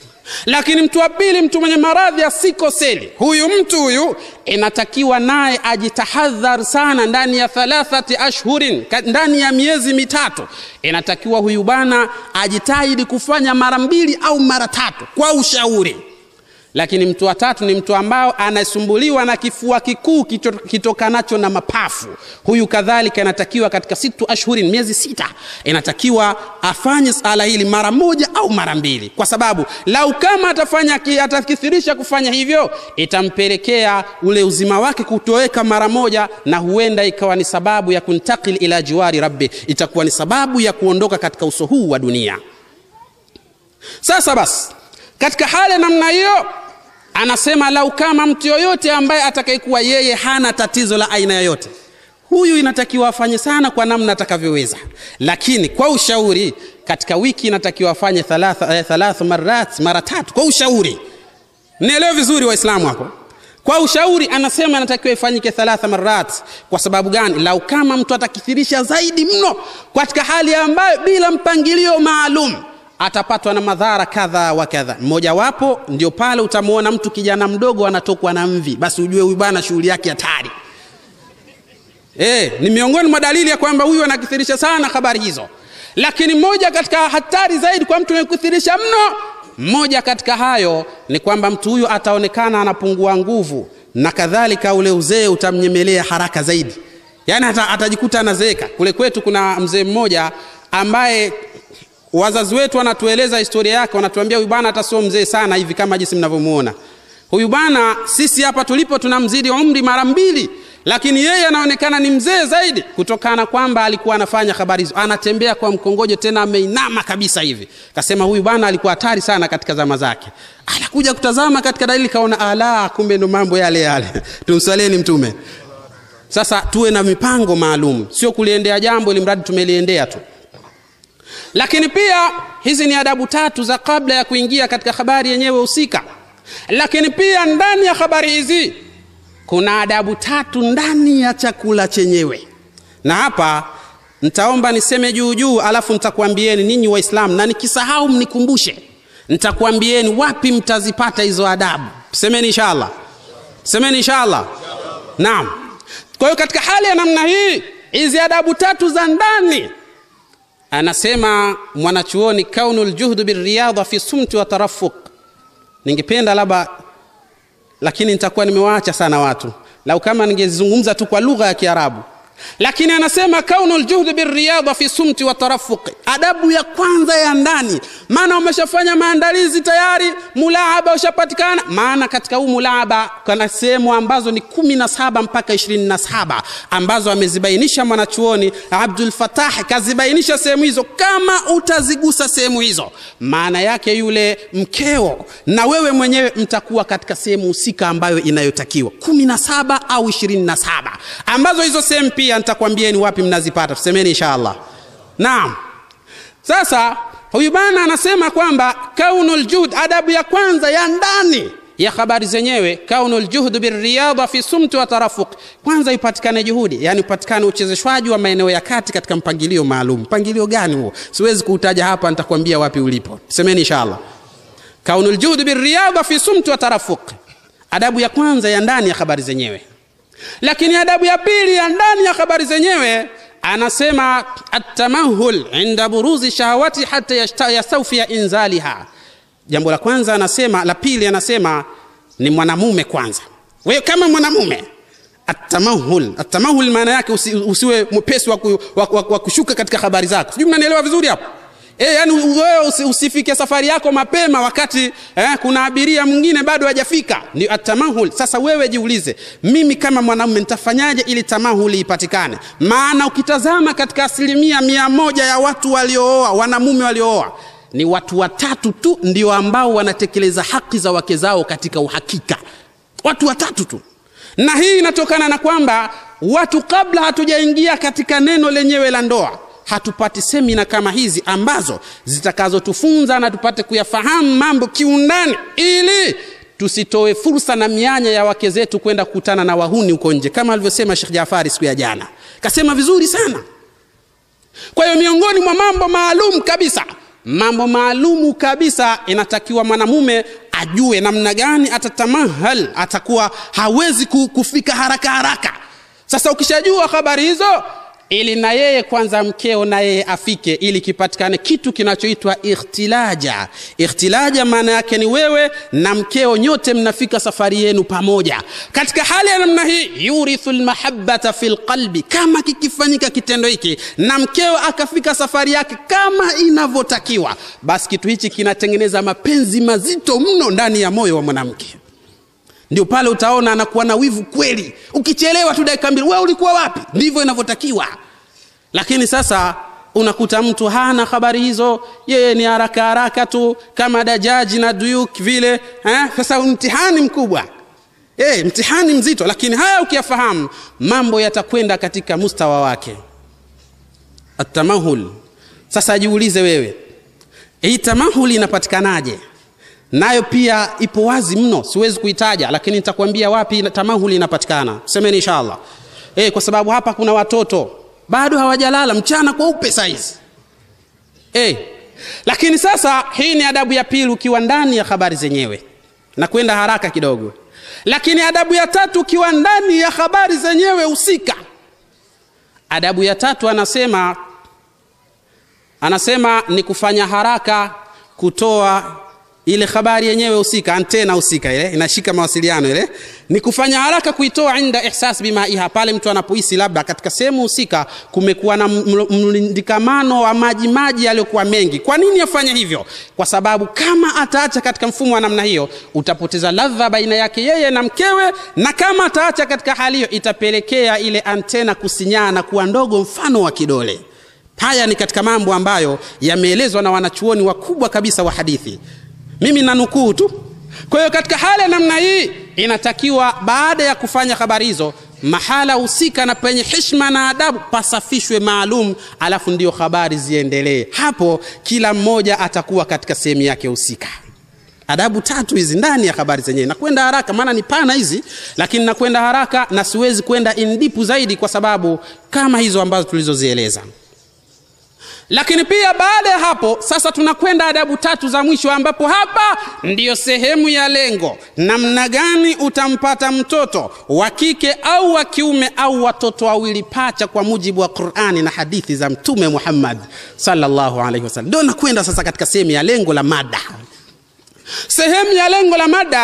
lakini mtu wa pili mtu mwenye maradhi ya sikoseli huyu mtu huyu inatakiwa naye ajitahadhar sana ndani ya thalathati ashhurin ndani ya miezi mitatu inatakiwa huyu bwana ajitahidi kufanya mara mbili au mara tatu kwa ushauri lakini mtu wa tatu ni mtu ambao anasumbuliwa na kifua kikuu kitokanacho na mapafu huyu kadhalika inatakiwa katika situ ashhurin miezi sita inatakiwa afanye sala hili mara moja au mara mbili kwa sababu lau kama atafanya atakithirisha kufanya hivyo itampelekea ule uzima wake kutoweka mara moja na huenda ikawa ni sababu ya kuntakil ila jiwari rabbi itakuwa ni sababu ya kuondoka katika uso huu wa dunia sasa basi katika hali namna hiyo anasema lau kama mtu yoyote ambaye atakayekuwa yeye hana tatizo la aina yoyote huyu inatakiwa afanye sana kwa namna atakavyoweza lakini kwa ushauri katika wiki inatakiwa afanye thalatha, eh, thalatha marat mara tatu kwa ushauri nielewe vizuri waislamu hapo kwa ushauri anasema inatakiwa ifanyike thalatha marat kwa sababu gani lau kama mtu atakithirisha zaidi mno katika hali ambayo bila mpangilio maalum atapatwa na madhara kadha wa kadha mmojawapo ndio pale utamwona mtu kijana mdogo anatokwa na mvi basi ujue huyu bwana shughuli yake hatari e, ni miongoni mwa dalili ya kwamba huyu anakithirisha sana habari hizo lakini moja katika hatari zaidi kwa mtu anayekuthirisha mno mmoja katika hayo ni kwamba mtu huyu ataonekana anapungua nguvu na kadhalika ule uzee utamnyemelea haraka zaidi yaani atajikuta anazeeka kule kwetu kuna mzee mmoja ambaye wazazi wetu wanatueleza historia yake wanatuambia huyu bwana hata sio mzee sana hivi kama jinsi mnavyomuona huyu bwana sisi hapa tulipo tunamzidi umri mara mbili lakini yeye anaonekana ni mzee zaidi kutokana kwamba alikuwa anafanya habari hizo anatembea kwa mkongojo tena ameinama kabisa hivi kasema huyu bwana alikuwa hatari sana katika zama zake anakuja kutazama katika dalili kaona ala kumbe ndo mambo yale yale tumswaleni mtume sasa tuwe na mipango maalum sio kuliendea jambo ili mradi tumeliendea tu lakini pia hizi ni adabu tatu za kabla ya kuingia katika habari yenyewe husika lakini pia ndani ya habari hizi kuna adabu tatu ndani ya chakula chenyewe na hapa ntaomba niseme juu juu alafu nitakwambieni ninyi waislamu na nikisahau mnikumbushe nitakwambieni wapi mtazipata hizo adabu semeni inshallah semeni inshallah naam kwa hiyo katika hali ya namna hii hizi adabu tatu za ndani anasema mwanachuoni kaunu ljuhdu biriyadha fi sumti wa tarafuq ningependa labda lakini nitakuwa nimewaacha sana watu lau kama ningezungumza tu kwa lugha ya kiarabu lakini anasema kaunu ljuhdi biriyadha fi sumti wa tarafuqi adabu ya kwanza ya ndani maana umeshafanya maandalizi tayari mulaaba ushapatikana maana katika huu mulaaba kuna sehemu ambazo ni kumi na saba mpaka ishirini na saba ambazo amezibainisha mwanachuoni abdul fatah kazibainisha sehemu hizo kama utazigusa sehemu hizo maana yake yule mkeo na wewe mwenyewe mtakuwa katika sehemu husika ambayo inayotakiwa kumi na saba au ishirini na saba ambazo hizo sehemu pia nitakwambieni wapi mnazipata tusemeni inshallah naam sasa huyu bana anasema kwamba kaunu ljuhd adabu ya kwanza ya ndani ya habari zenyewe kaunu ljuhdu biriyadha fi sumti wa tarafuq kwanza ipatikane juhudi yani upatikane uchezeshwaji wa maeneo ya kati katika mpangilio maalum mpangilio gani huo siwezi kuutaja hapa nitakwambia wapi ulipo semeni inshallah kaunu ljuhdu biriyadha fi sumti wa tarafuq adabu ya kwanza ya ndani ya habari zenyewe lakini adabu ya pili ya ndani ya habari zenyewe anasema atamahul inda buruzi shahawati hata yastawfia inzaliha jambo la kwanza anasema la pili anasema ni mwanamume kwanza wewe kama mwanamume atamahul atamahul maana yake usi, usiwe mwepesi wa, ku, wa, wa, wa kushuka katika habari zako sijui mnanielewa vizuri hapo E, yani wewe usi, usifike safari yako mapema wakati eh, kuna abiria mwingine bado hajafika ni atamahul sasa wewe jiulize mimi kama mwanamume nitafanyaje ili tamahuli ipatikane maana ukitazama katika asilimia mia moja ya watu waliooa wanamume waliooa ni watu watatu tu ndio ambao wanatekeleza haki za wake zao katika uhakika watu watatu tu na hii inatokana na kwamba watu kabla hatujaingia katika neno lenyewe la ndoa hatupati semina kama hizi ambazo zitakazotufunza na tupate kuyafahamu mambo kiundani ili tusitoe fursa na mianya ya wake zetu kwenda kukutana na wahuni huko nje kama alivyosema shekh jafari siku ya jana kasema vizuri sana kwa hiyo miongoni mwa mambo maalum kabisa mambo maalumu kabisa inatakiwa mwanamume ajue namna gani atatamahal atakuwa hawezi kufika haraka haraka sasa ukishajua habari hizo ili na yeye kwanza mkeo na yeye afike ili kipatikane kitu kinachoitwa ikhtilaja ikhtilaja maana yake ni wewe na mkeo nyote mnafika safari yenu pamoja katika hali ya namna hii yurithu lmahabata fi lqalbi kama kikifanyika kitendo hiki na mkeo akafika safari yake kama inavyotakiwa basi kitu hichi kinatengeneza mapenzi mazito mno ndani ya moyo wa mwanamke ndio pale utaona anakuwa na wivu kweli ukichelewa tu dakika mbili wewe ulikuwa wapi ndivyo inavyotakiwa lakini sasa unakuta mtu hana habari hizo yeye ni haraka haraka tu kama dajaji na duyuk vile eh? sasa mtihani mkubwa hey, mtihani mzito lakini haya ukiyafahamu mambo yatakwenda katika mustawa wake atamahul sasa jiulize wewe hii tamahul inapatikanaje nayo pia ipo wazi mno siwezi kuitaja lakini nitakwambia wapi tamahuli inapatikana semeni inshallah e, kwa sababu hapa kuna watoto bado hawajalala mchana kweupe saizi e, lakini sasa hii ni adabu ya pili ukiwa ndani ya habari zenyewe na kwenda haraka kidogo lakini adabu ya tatu ukiwa ndani ya habari zenyewe husika adabu ya tatu anasema anasema ni kufanya haraka kutoa ile habari yenyewe husika antena husika ile inashika mawasiliano ile ni kufanya haraka kuitoa inda ihsas bimaiha pale mtu anapohisi labda katika sehemu husika kumekuwa na mlindikamano wa maji maji yaliyokuwa mengi kwa nini afanye hivyo kwa sababu kama ataacha katika mfumo wa namna hiyo utapoteza ladha baina yake yeye na mkewe na kama ataacha katika hali hiyo itapelekea ile antena kusinyaa na kuwa ndogo mfano wa kidole haya ni katika mambo ambayo yameelezwa na wanachuoni wakubwa kabisa wa hadithi mimi nanukuu tu kwa hiyo katika hali ya namna hii inatakiwa baada ya kufanya habari hizo mahala husika na penye heshima na adabu pasafishwe maalum alafu ndio habari ziendelee hapo kila mmoja atakuwa katika sehemu yake husika adabu tatu hizi ndani ya habari zenyewe nakwenda haraka maana ni pana hizi lakini nakwenda haraka na siwezi kwenda indipu zaidi kwa sababu kama hizo ambazo tulizozieleza lakini pia baada ya hapo sasa tunakwenda adabu tatu za mwisho ambapo hapa ndiyo sehemu ya lengo namna gani utampata mtoto wa kike au wa kiume au watoto wawili pacha kwa mujibu wa qurani na hadithi za mtume muhammad sallallahu alaihi wasallam ndio nakwenda sasa katika sehemu ya lengo la mada sehemu ya lengo la mada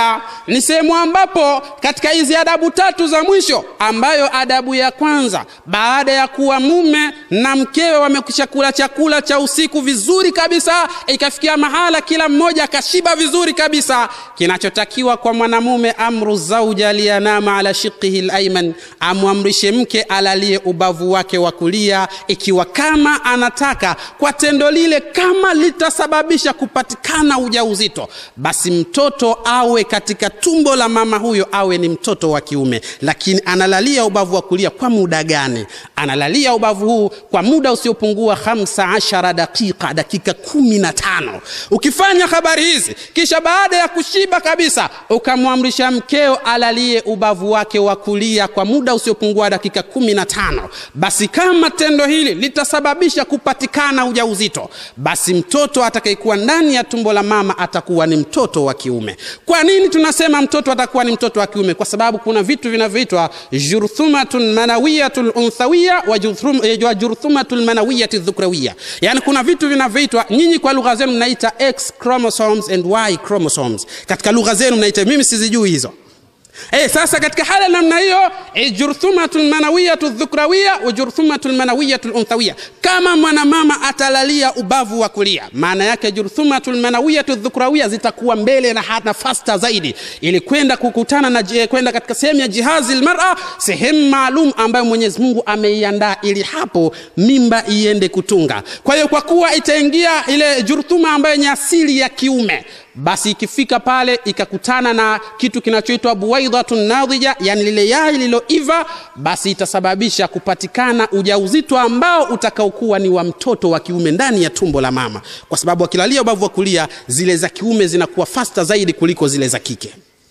ni sehemu ambapo katika hizi adabu tatu za mwisho ambayo adabu ya kwanza baada ya kuwa mume na mkewe wamekwisha kula chakula cha usiku vizuri kabisa ikafikia mahala kila mmoja akashiba vizuri kabisa kinachotakiwa kwa mwanamume amru zauja liyanama ala shiqihi laiman amwamrishe mke alalie ubavu wake wa kulia ikiwa kama anataka kwa tendo lile kama litasababisha kupatikana ujauzito basi mtoto awe katika tumbo la mama huyo awe ni mtoto wa kiume lakini analalia ubavu wa kulia kwa muda gani analalia ubavu huu kwa muda usiopungua 15 dakika dakika kumi na tano ukifanya habari hizi kisha baada ya kushiba kabisa ukamwamrisha mkeo alalie ubavu wake wa kulia kwa muda usiopungua dakika kumi na tano basi kama tendo hili litasababisha kupatikana ujauzito basi mtoto atakayekuwa ndani ya tumbo la mama atakuwa ni mtoto wa kiume kwa nini tunasema mtoto atakuwa ni mtoto wa kiume kwa sababu kuna vitu vinavyoitwa jurthumatun manawiyatun unthawiya wa jurthum- wa jurthumatun manawiyati dhukrawiya yani kuna vitu vinavyoitwa nyinyi kwa lugha zenu mnaita x chromosomes and y chromosomes katika lugha zenu mnaita mimi sizijui hizo Eh, sasa katika hali ya namna hiyo eh, jurthumatu lmanawiyatu dhukrawiya wa jurthumatu lmanawiyatu lunthawia kama mwanamama atalalia ubavu wa kulia maana yake jurthumatu lmanawiyatu dhukrawiya zitakuwa mbele na hata fasta zaidi ili kwenda kukutana na eh, kwenda katika sehemu ya jihazi lmara sehemu maalum ambayo mwenyezi mungu ameiandaa ili hapo mimba iende kutunga kwa hiyo kwa kuwa itaingia ile jurthuma ambayo yenye asili ya kiume basi ikifika pale ikakutana na kitu kinachoitwa buwaidhatun nadhija yani lile yai lililoiva basi itasababisha kupatikana ujauzito ambao utakaokuwa ni wa mtoto wa kiume ndani ya tumbo la mama kwa sababu akilalia ubavu wa kulia zile za kiume zinakuwa fasta zaidi kuliko zile za kike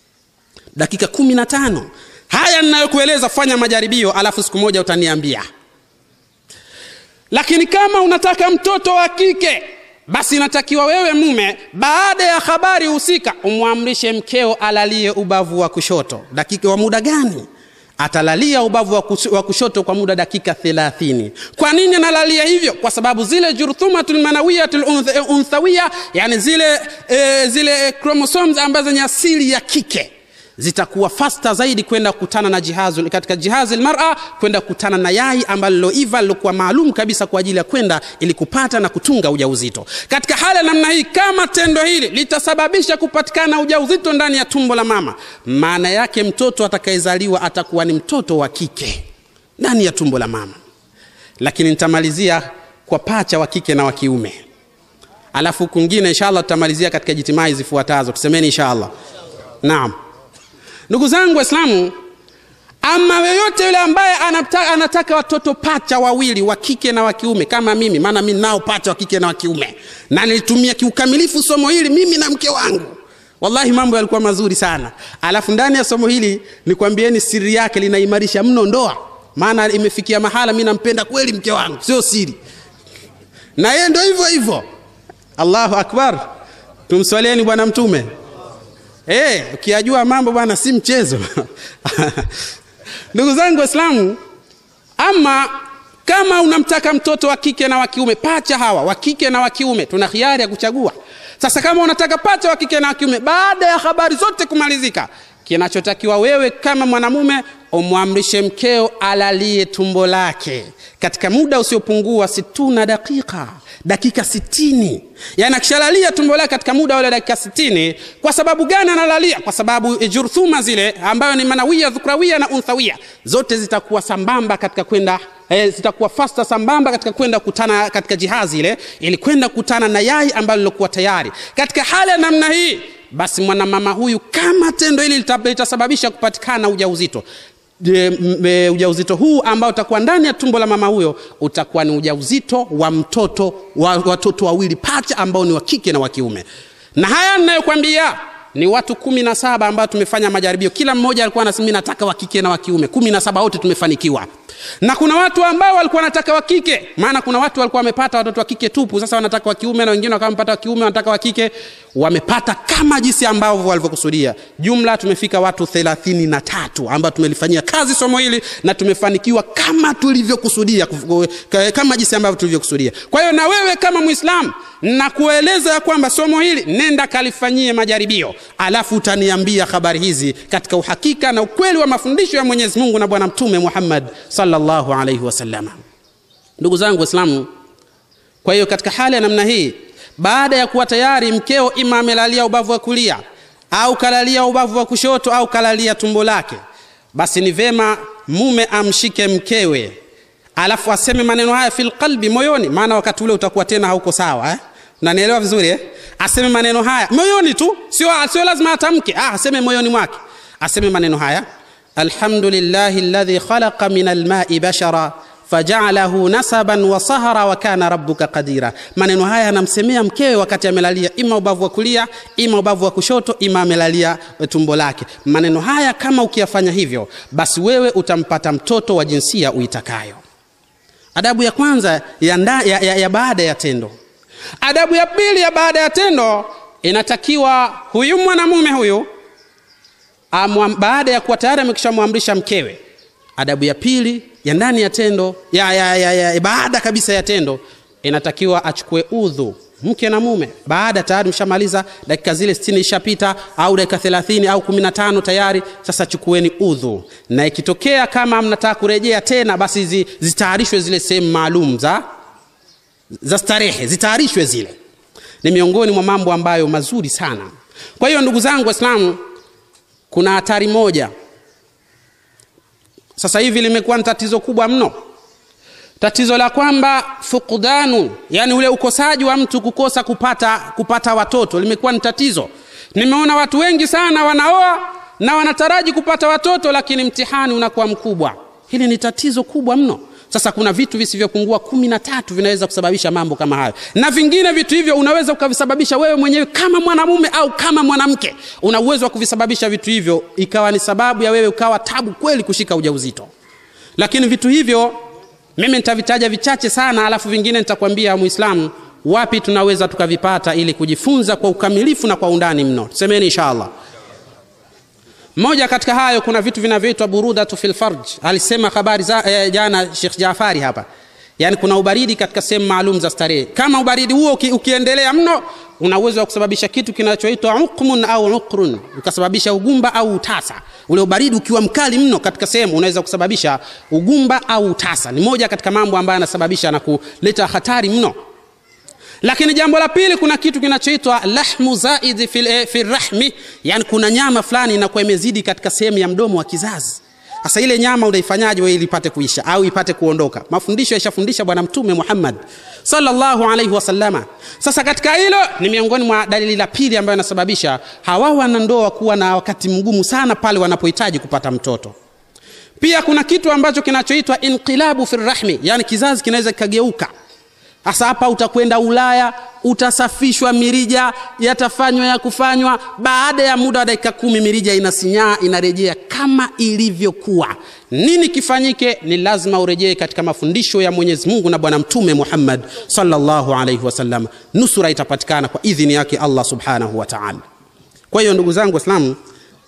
dakika kumi na tano haya ninayokueleza fanya majaribio alafu siku moja utaniambia lakini kama unataka mtoto wa kike basi inatakiwa wewe mume baada ya habari husika umwamrishe mkeo alalie ubavu wa kushoto dakika wa muda gani atalalia ubavu wa kus- wa kushoto kwa muda dakika 30 kwa nini analalia hivyo kwa sababu zile jurthumatul manawiyatul unth- unthawiya yani zile e, zile chromosomes ambazo ni asili ya kike zitakuwa fasta zaidi kwenda kukutana na jihazu katika jihazi lmara kwenda kukutana na yai ambalo liloiva lilokuwa maalum kabisa kwa ajili ya kwenda ili kupata na kutunga ujauzito katika hali ya namna hii kama tendo hili litasababisha kupatikana ujauzito ndani ya tumbo la mama maana yake mtoto atakayezaliwa atakuwa ni mtoto wa kike ndani ya tumbo la mama lakini nitamalizia kwa pacha wa kike na wa kiume alafu kwingine inshallah tutamalizia katika jitimai zifuatazo tusemeni inshallah naam ndugu zangu waislamu ama yoyote yule ambaye anataka, anataka watoto pacha wawili wa kike na wa kiume kama mimi maana mi nao pacha wa kike na wa kiume na nilitumia kiukamilifu somo hili mimi na mke wangu wallahi mambo yalikuwa mazuri sana alafu ndani ya somo hili nikwambieni siri yake linaimarisha mno ndoa maana imefikia mahala mi nampenda kweli mke wangu sio siri na yeye ndo hivyo hivyo allahu akbar tumswalieni bwana mtume Eh, ukiyajua mambo bwana si mchezo. Ndugu zangu Waislamu, ama kama unamtaka mtoto wa kike na wa kiume, pacha hawa wa kike na wa kiume, tuna hiari ya kuchagua. Sasa kama unataka pacha wa kike na wa kiume, baada ya habari zote kumalizika, kinachotakiwa wewe kama mwanamume umwamrishe mkeo alalie tumbo lake katika muda usiopungua situna dakika dakika sitini yani akishalalia tumbo lake katika muda wale dakika sitini kwa sababu gani analalia kwa sababu jurthuma zile ambayo ni manawia dhukrawia na unthawia zote zitakuwa sambamba katika kwenda eh, zitakuwa fasta sambamba katika kwenda kukutana katika jihazi ile ili kwenda kukutana na yai ambalo lilokuwa tayari katika hali ya namna hii basi mwanamama huyu kama tendo hili lita- litasababisha kupatikana ujauzito Je, m- e, ujauzito huu ambao utakuwa ndani ya tumbo la mama huyo utakuwa ni ujauzito wa mtoto wa watoto wawili pacha ambao ni wa kike na wa kiume na haya ninayokwambia ni watu kumi na saba ambao tumefanya majaribio kila mmoja alikuwa anasema "Mimi nataka wa kike na wa kiume kumi na saba wote tumefanikiwa na kuna watu ambao walikuwa wanataka wa kike maana kuna watu walikuwa wamepata watoto wa kike tupu sasa wanataka wa kiume na wengine wakawa wamepata wa kiume wanataka wa kike wamepata kama jinsi ambavyo walivyokusudia jumla tumefika watu thelathini na tatu ambao tumelifanyia kazi somo hili na tumefanikiwa kama tulivyokusudia kuf- kama jinsi ambavyo tulivyokusudia kwa hiyo na wewe kama mwislamu na kueleza ya kwamba somo hili nenda kalifanyie majaribio alafu utaniambia habari hizi katika uhakika na ukweli wa mafundisho ya mwenyezi mungu na bwana mtume muhammad sallallahu alaihi wasalama ndugu zangu waislamu kwa hiyo katika hali ya namna hii baada ya kuwa tayari mkeo ima amelalia ubavu wa kulia au kalalia ubavu wa kushoto au kalalia tumbo lake basi ni vema mume amshike mkewe alafu aseme maneno haya fil qalbi moyoni maana wakati ule utakuwa tena hauko sawa eh? nanielewa vizuri eh? aseme maneno haya moyoni tu sio, sio lazima atamke ah, aseme moyoni mwake aseme maneno haya alhamdulillahi alladhi khalaqa min almai bashara fajalahu nasaban wa sahara wa kana rabbuka qadira maneno haya anamsemea mkewe wakati amelalia ima ubavu wa kulia ima ubavu wa kushoto ima amelalia tumbo lake maneno haya kama ukiyafanya hivyo basi wewe utampata mtoto wa jinsia uitakayo adabu ya kwanza ya, nda, ya, ya, ya baada ya tendo adabu ya pili ya baada ya tendo inatakiwa huyu mwanamume huyu amwam, baada ya kuwa tayari amekishamwamrisha mkewe adabu ya pili ya ndani ya tendo ya, ya, ya, ya, ya baada kabisa ya tendo inatakiwa achukue udhu mke na mume baada tayari mshamaliza dakika zile 60 ishapita au dakika 30 au 15 tayari sasa chukueni udhu na ikitokea kama mnataka kurejea tena basi zi, zitayarishwe zile sehemu maalum za za starehe zitayarishwe zile ni miongoni mwa mambo ambayo mazuri sana kwa hiyo ndugu zangu waislamu kuna hatari moja sasa hivi limekuwa ni tatizo kubwa mno tatizo la kwamba fukdanu yani ule ukosaji wa mtu kukosa kupata kupata watoto limekuwa ni tatizo nimeona watu wengi sana wanaoa na wanataraji kupata watoto lakini mtihani unakuwa mkubwa hili ni tatizo kubwa mno sasa kuna vitu visivyopungua kumi na tatu vinaweza kusababisha mambo kama hayo na vingine vitu hivyo unaweza ukavisababisha wewe mwenyewe kama mwanamume au kama mwanamke una uwezo wa kuvisababisha vitu hivyo ikawa ni sababu ya wewe ukawa tabu kweli kushika ujauzito lakini vitu hivyo mimi nitavitaja vichache sana alafu vingine nitakwambia muislamu wapi tunaweza tukavipata ili kujifunza kwa ukamilifu na kwa undani mno tusemeni inshallah moja katika hayo kuna vitu vinavyoitwa burudatu fil farj alisema habari za eh, jana Sheikh Jafari hapa yaani kuna ubaridi katika sehemu maalum za starehe kama ubaridi huo uki, ukiendelea mno una uwezo wa kusababisha kitu kinachoitwa uqmun au uqrun ukasababisha ugumba au utasa ule ubaridi ukiwa mkali mno katika sehemu unaweza kusababisha ugumba au utasa ni moja katika mambo ambayo yanasababisha na kuleta hatari mno lakini jambo la pili kuna kitu kinachoitwa lahmu zaidi fil, eh, fil rahmi yani kuna nyama fulani inakuwa imezidi katika sehemu ya mdomo wa kizazi sasa ile nyama unaifanyaje wewe ili ipate kuisha au ipate kuondoka mafundisho yashafundisha bwana mtume muhammad sallallahu alaihi wasallama sasa katika hilo ni miongoni mwa dalili la pili ambayo inasababisha hawa wanandoa kuwa na wakati mgumu sana pale wanapohitaji kupata mtoto pia kuna kitu ambacho kinachoitwa inqilabu fi rahmi yani kizazi kinaweza kikageuka sasa hapa utakwenda ulaya utasafishwa mirija yatafanywa ya kufanywa baada ya muda wa dakika kumi mirija inasinyaa inarejea kama ilivyokuwa nini kifanyike ni lazima urejee katika mafundisho ya mwenyezi mungu na bwana mtume muhammad salllahu alaihi wasallam nusura itapatikana kwa idhini yake allah subhanahu wa taala kwa hiyo ndugu zangu waislamu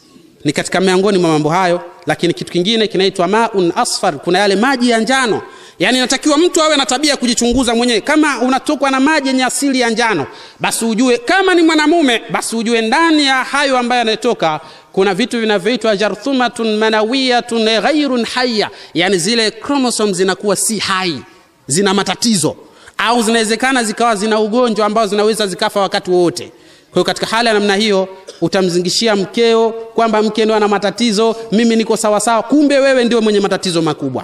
ni katika miongoni mwa mambo hayo lakini kitu kingine kinaitwa maun asfar kuna yale maji ya njano yaani inatakiwa mtu awe na tabia ya kujichunguza mwenyewe kama unatokwa na maji yenye asili ya njano basi ujue kama ni mwanamume basi ujue ndani ya hayo ambayo yanatoka kuna vitu vinavyoitwa jarthumatun manawiyatun ghairun haya yani zile chromosome zinakuwa si hai zina matatizo au zinawezekana zikawa zina ugonjwa ambao zinaweza zikafa wakati wowote kwa hiyo katika hali ya namna hiyo utamzingishia mkeo kwamba mke ndio ana matatizo mimi niko sawasawa kumbe wewe ndio mwenye matatizo makubwa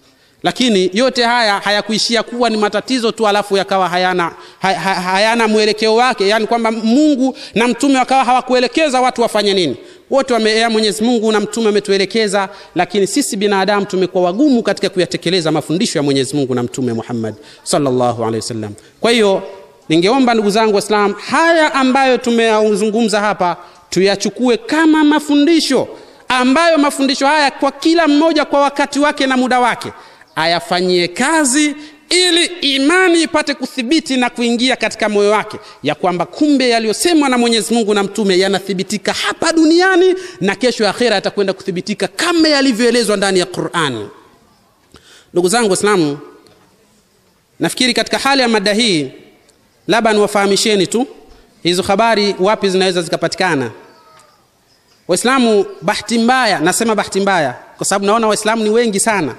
lakini yote haya hayakuishia kuwa ni matatizo tu alafu yakawa hayana, hay, hay, hayana mwelekeo wake yani kwamba mungu na mtume wakawa hawakuelekeza watu wafanye nini wote wamea mwenyezi mungu na mtume ametuelekeza lakini sisi binadamu tumekuwa wagumu katika kuyatekeleza mafundisho ya mwenyezi mungu na mtume muhammad salllahu alehi wasallam kwa hiyo ningeomba ndugu zangu waislam haya ambayo tumeyazungumza hapa tuyachukue kama mafundisho ambayo mafundisho haya kwa kila mmoja kwa wakati wake na muda wake ayafanyie kazi ili imani ipate kuthibiti na kuingia katika moyo wake ya kwamba kumbe yaliyosemwa na mwenyezi mungu na mtume yanathibitika hapa duniani na kesho ya akhira yatakwenda kuthibitika kama yalivyoelezwa ndani ya qurani ndugu zangu waislamu nafikiri katika hali ya mada hii labda niwafahamisheni tu hizo habari wapi zinaweza zikapatikana waislamu bahati mbaya nasema bahati mbaya kwa sababu naona waislamu ni wengi sana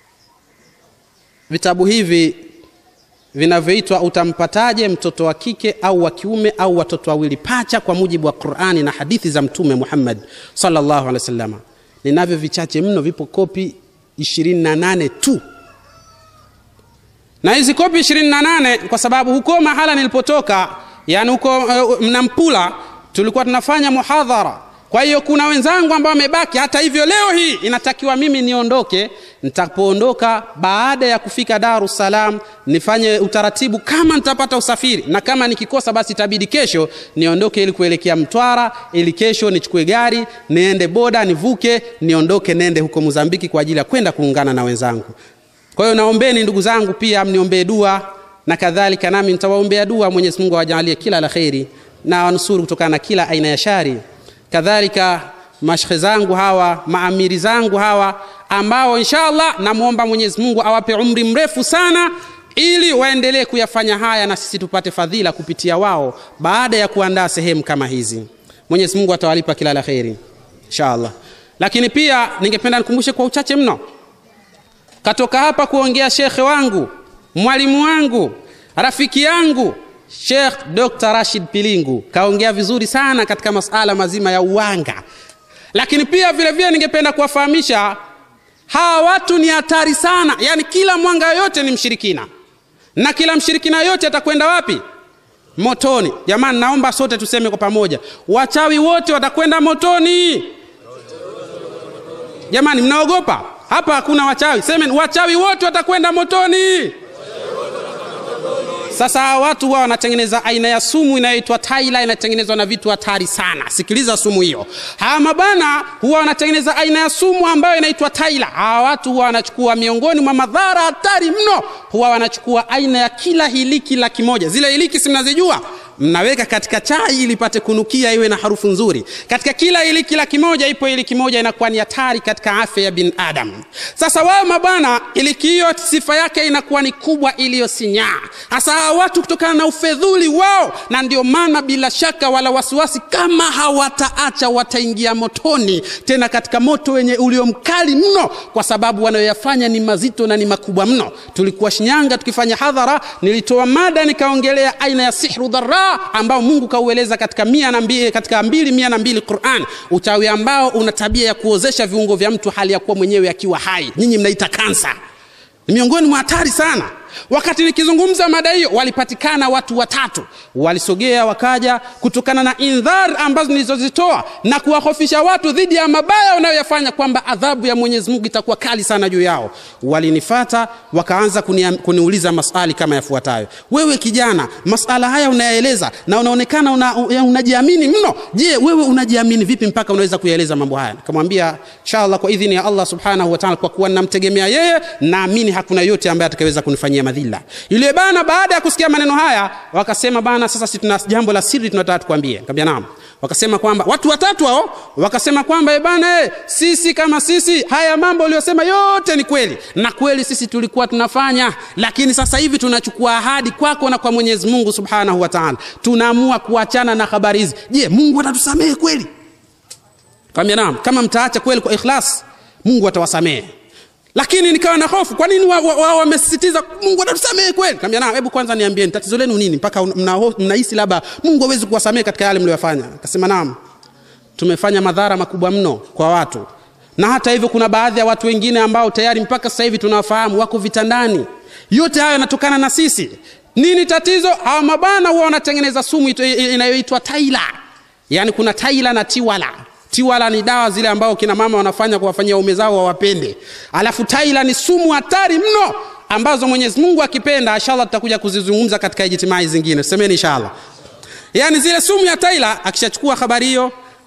vitabu hivi vinavyoitwa utampataje mtoto wa kike au wa kiume au watoto wawili pacha kwa mujibu wa qurani na hadithi za mtume muhammad sallallahu alaihi wasallam ninavyo vichache mno vipo kopi 28 tu na hizi kopi 28 kwa sababu huko mahala nilipotoka yani huko uh, mnampula tulikuwa tunafanya muhadhara kwa hiyo kuna wenzangu ambao wamebaki hata hivyo leo hii inatakiwa mimi niondoke nitapoondoka baada ya kufika dar es salaam nifanye utaratibu kama nitapata usafiri na kama nikikosa basi itabidi kesho niondoke ili kuelekea mtwara ili kesho nichukue gari niende boda nivuke niondoke nende huko mozambiki kwa ajili ya kwenda kuungana na wenzangu kwa hiyo naombeni ndugu zangu pia mniombee dua na kadhalika nami nitawaombea dua mwenyezi mungu awajalie kila la kheri na wanusuru kutokana na kila aina ya shari kadhalika mashekhe zangu hawa maamiri zangu hawa ambao inshallah namwomba mwenyezi mungu awape umri mrefu sana ili waendelee kuyafanya haya na sisi tupate fadhila kupitia wao baada ya kuandaa sehemu kama hizi mwenyezi mungu atawalipa kila la kheri inshallah lakini pia ningependa nikumbushe kwa uchache mno katoka hapa kuongea shekhe wangu mwalimu wangu rafiki yangu Sheikh Dr. Rashid Pilingu kaongea vizuri sana katika masala mazima ya uwanga, lakini pia vile vile ningependa kuwafahamisha hawa watu ni hatari sana, yaani kila mwanga yote ni mshirikina na kila mshirikina yote atakwenda wapi? Motoni. Jamani, naomba sote tuseme kwa pamoja, wachawi wote watakwenda motoni. Jamani, mnaogopa? Hapa hakuna wachawi, semeni wachawi wote watakwenda motoni. Sasa hawa watu huwa wanatengeneza aina ya sumu inayoitwa taila, inatengenezwa na vitu hatari sana. Sikiliza sumu hiyo. Hawa mabana huwa wanatengeneza aina ya sumu ambayo inaitwa taila. Hawa watu huwa wanachukua miongoni mwa madhara hatari mno, huwa wanachukua aina ya kila hiliki laki moja. Zile hiliki si mnazijua? mnaweka katika chai ili ipate kunukia iwe na harufu nzuri. Katika kila iliki laki moja ipo iliki moja inakuwa ni hatari katika afya ya binadamu. Sasa wao mabwana, iliki hiyo sifa yake inakuwa ni kubwa iliyosinyaa. Hasa hawa watu kutokana na ufedhuli wao, na ndio maana bila shaka wala wasiwasi, kama hawataacha wataingia motoni, tena katika moto wenye ulio mkali mno, kwa sababu wanayoyafanya ni mazito na ni makubwa mno. Tulikuwa Shinyanga tukifanya hadhara, nilitoa mada nikaongelea aina ya sihru dharra ambao Mungu kaueleza katika mia na mbili, katika mbili mia na mbili Qur'an, uchawi ambao una tabia ya kuozesha viungo vya mtu hali ya kuwa mwenyewe akiwa hai. Nyinyi mnaita kansa, ni miongoni mwa hatari sana. Wakati nikizungumza mada hiyo, walipatikana watu watatu, walisogea wakaja, kutokana na indhar ambazo nilizozitoa na kuwahofisha watu dhidi ya mabaya wanayoyafanya, kwamba adhabu ya Mwenyezi Mungu itakuwa kali sana juu yao. Walinifata wakaanza kunia, kuniuliza maswali kama yafuatayo: wewe kijana, masala haya unayaeleza na unaonekana una, unajiamini mno. Je, wewe unajiamini vipi mpaka unaweza kuyaeleza mambo haya? Nikamwambia inshallah, kwa idhini ya Allah subhanahu wa ta'ala, kwa kuwa namtegemea yeye, naamini hakuna yote ambaye atakayeweza kunifanyia madhila. Yule bana baada ya kusikia maneno haya wakasema, bana, sasa si tuna jambo la siri tunataka tukwambie. Nikamwambia naam. Wakasema kwamba watu watatu hao wakasema kwamba e bana, e, sisi kama sisi haya mambo uliyosema yote ni kweli, na kweli sisi tulikuwa tunafanya, lakini sasa hivi tunachukua ahadi kwako na kwa Mwenyezi Mungu Subhanahu wa Ta'ala, tunaamua kuachana na habari hizi. Je, Mungu atatusamehe kweli? Nikamwambia naam, kama mtaacha kweli kwa ikhlas, Mungu atawasamehe lakini nikawa na hofu. Kwa nini wao wa, wa, wamesisitiza Mungu atatusamehe kweli? Nikamwambia na, hebu kwanza niambieni tatizo lenu nini mpaka mnahisi mna labda Mungu hawezi kuwasamehe katika yale mliyofanya? Akasema naam, tumefanya madhara makubwa mno kwa watu, na hata hivyo kuna baadhi ya watu wengine ambao tayari mpaka sasa hivi tunawafahamu wako vitandani. Yote hayo yanatokana na sisi. Nini tatizo? Hawa mabana huwa wanatengeneza sumu inayoitwa taila, yaani kuna taila na tiwala tiwala ni dawa zile ambao kina mama wanafanya kuwafanyia waume zao wawapende, alafu taila ni sumu hatari mno ambazo Mwenyezi Mungu akipenda, inshallah tutakuja kuzizungumza katika ijtimai zingine. Semeni inshallah. Yani zile sumu ya taila, akishachukua habari hiyo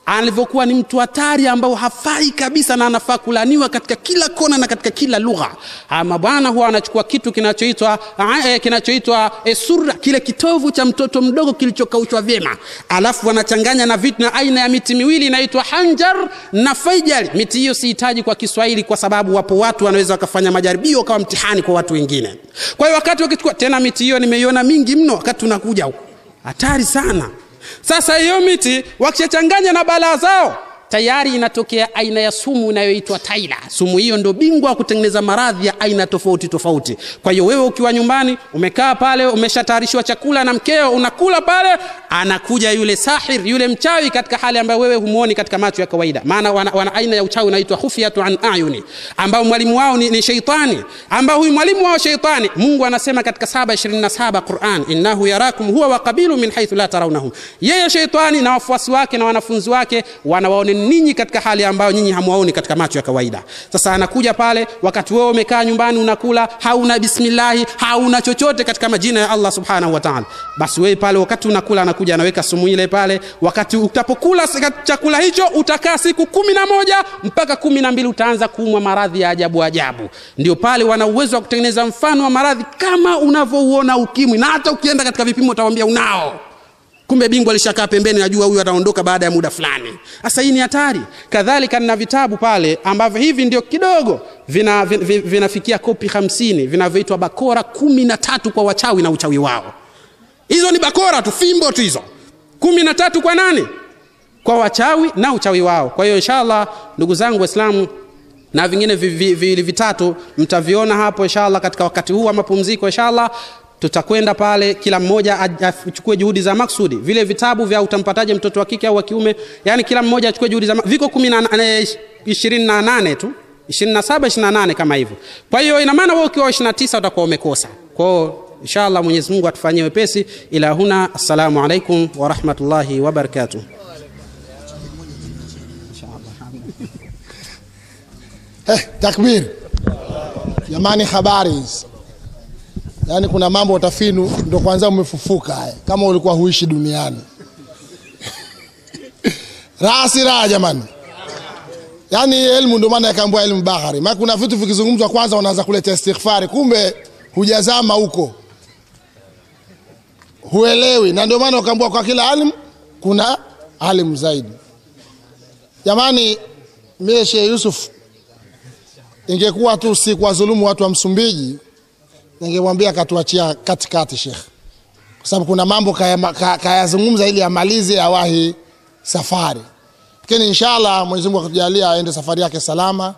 alivyokuwa ni mtu hatari ambao hafai kabisa na anafaa kulaniwa katika kila kona na katika kila lugha ama bwana huwa anachukua kitu kinachoitwa eh, kinachoitwa eh, surra kile kitovu cha mtoto mdogo kilichokaushwa vyema alafu wanachanganya na vitu na aina ya miti miwili inaitwa hanjar na faijari miti hiyo sihitaji kwa kiswahili kwa sababu wapo watu wanaweza wakafanya majaribio kama mtihani kwa watu wengine kwa hiyo wakati wakichukua tena miti hiyo nimeiona mingi mno wakati tunakuja huku hatari sana sasa hiyo miti wakishachanganya na balaa zao tayari inatokea aina ya sumu inayoitwa taila sumu hiyo ndo bingwa wa kutengeneza maradhi ya aina tofauti tofauti kwa hiyo wewe ukiwa nyumbani umekaa pale umeshatayarishiwa chakula na mkeo unakula pale anakuja yule sahir yule mchawi katika hali ambayo wewe humuoni katika macho ya kawaida maana wana, wana aina ya uchawi unaitwa khufyatu an ayuni ambao mwalimu wao ni, ni sheitani ambao huyu mwalimu wao sheitani mungu anasema katika 727 quran innahu yarakum huwa wa qabilu min haithu la tarawnahum yeye sheitani na wafuasi wake na wanafunzi wake wanawaone ninyi katika hali ambayo nyinyi hamwaoni katika macho ya kawaida sasa anakuja pale wakati wewe umekaa nyumbani unakula hauna bismillahi hauna chochote katika majina ya allah subhanahu wa taala basi wewe pale wakati unakula anakuja anaweka sumu ile pale wakati utapokula chakula hicho utakaa siku kumi na moja mpaka kumi na mbili utaanza kuumwa maradhi ya ajabu ajabu ndio pale wana uwezo wa kutengeneza mfano wa maradhi kama unavyouona ukimwi na hata ukienda katika vipimo utawambia unao kumbe bingwa alishakaa pembeni najua huyu ataondoka baada ya muda fulani sasa hii ni hatari kadhalika nina vitabu pale ambavyo hivi ndio kidogo vinafikia vina, vina vinafikia kopi hamsini vinavyoitwa bakora kumi na tatu kwa wachawi na uchawi wao hizo ni bakora tu fimbo tu hizo kumi na tatu kwa nani kwa wachawi na uchawi wao kwa hiyo inshallah ndugu zangu waislamu na vingine viwili vi, vi, vitatu mtaviona hapo inshallah katika wakati huu wa mapumziko inshallah tutakwenda pale kila mmoja achukue juhudi za maksudi vile vitabu vya utampataje mtoto wa kike au wa kiume yani kila mmoja achukue juhudi za viko kumi na ishirini na nane tu ishirini na saba ishirini na nane kama hivyo kwa hiyo ina maana wewe ukiwa ishirini na tisa utakuwa umekosa kwao inshallah mwenyezi mungu atufanyie wepesi ila huna assalamu alaikum warahmatullahi wabarakatuh eh, takbir jamani habari hizi yaani kuna mambo utafinu ndo kwanza umefufuka haya kama ulikuwa huishi duniani raha si raha jamani yaani elimu ndio maana yakaambua elimu bahari maana kuna vitu vikizungumzwa kwanza unaanza kuleta istighfari kumbe hujazama huko huelewi na ndio maana ukaambua kwa kila alim kuna alim zaidi jamani mie Sheikh Yusuf ingekuwa tu si kuwadhulumu watu wa Msumbiji ningemwambia akatuachia katikati Sheikh, kwa sababu kuna mambo kayazungumza kaya ili amalize awahi safari, lakini inshallah Mwenyezi Mungu akatujalia aende safari yake salama,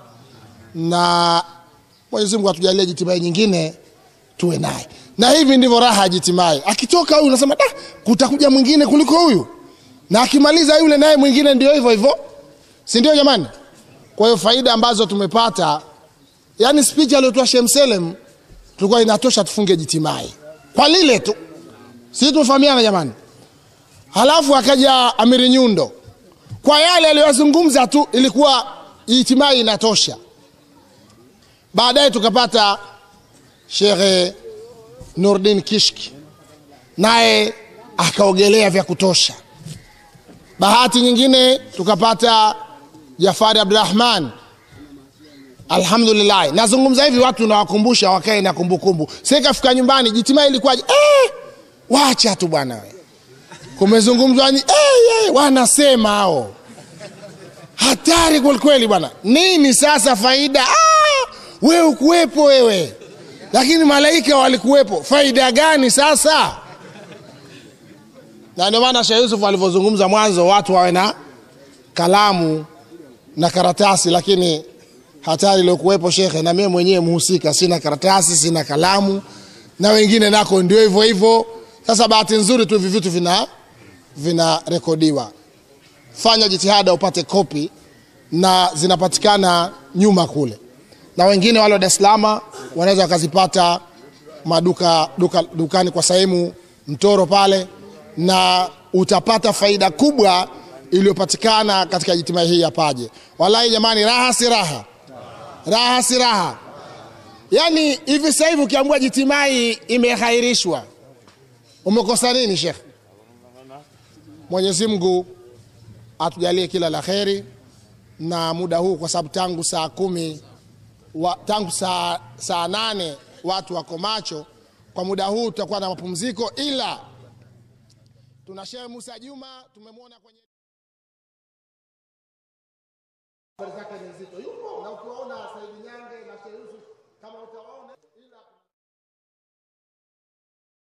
na Mwenyezi Mungu atujalie jitimai nyingine tuwe naye, na hivi ndivyo raha ya jitimai. Akitoka huyu unasema da, kutakuja mwingine kuliko huyu, na akimaliza yule naye mwingine ndio hivyo hivyo, si ndio jamani? Kwa hiyo faida ambazo tumepata, yani speech aliyotoa Sheikh Mselem tulikuwa inatosha tufunge jitimai kwa lile tu, si tumefahamiana jamani? Halafu akaja Amiri Nyundo kwa yale aliyozungumza tu, ilikuwa jitimai inatosha. Baadaye tukapata Shekhe Nurdin Kishki, naye akaogelea vya kutosha. Bahati nyingine tukapata Jafari Abdurahman alhamdulillah nazungumza hivi watu nawakumbusha wakae na kumbukumbu sasa ikafika nyumbani jitimai ilikuwaje eh, wacha tu bwana we kumezungumzwa eh, eh, wanasema hao hatari kwelikweli bwana nini sasa faida ah, we ukuwepo wewe lakini malaika walikuwepo faida gani sasa na ndio maana Sheikh Yusuf alivyozungumza mwanzo watu wawe na kalamu na karatasi lakini hatari iliyokuwepo shekhe, na mimi mwenyewe mhusika, sina karatasi, sina kalamu, na wengine nako ndio hivyo hivyo. Sasa bahati nzuri tu hivi vitu vina vinarekodiwa. Fanya jitihada upate kopi, na zinapatikana nyuma kule, na wengine wale wa Dar es Salaam wanaweza wakazipata maduka duka, dukani kwa sehemu Mtoro pale, na utapata faida kubwa iliyopatikana katika jitima hii ya Paje. Wallahi jamani, raha si raha raha si raha. Yaani hivi sasa hivi ukiambiwa jitimai imehairishwa, umekosa nini shekh? Mwenyezi Mungu atujalie kila la kheri na muda huu kwa sababu tangu saa kumi wa, tangu saa, saa nane watu wako macho kwa muda huu tutakuwa na mapumziko ila tuna shehe musa juma tumemwona kwenye habari zake ni nzito yupo na ukiwaona saidi nyange na shehe yusuf kama utawaona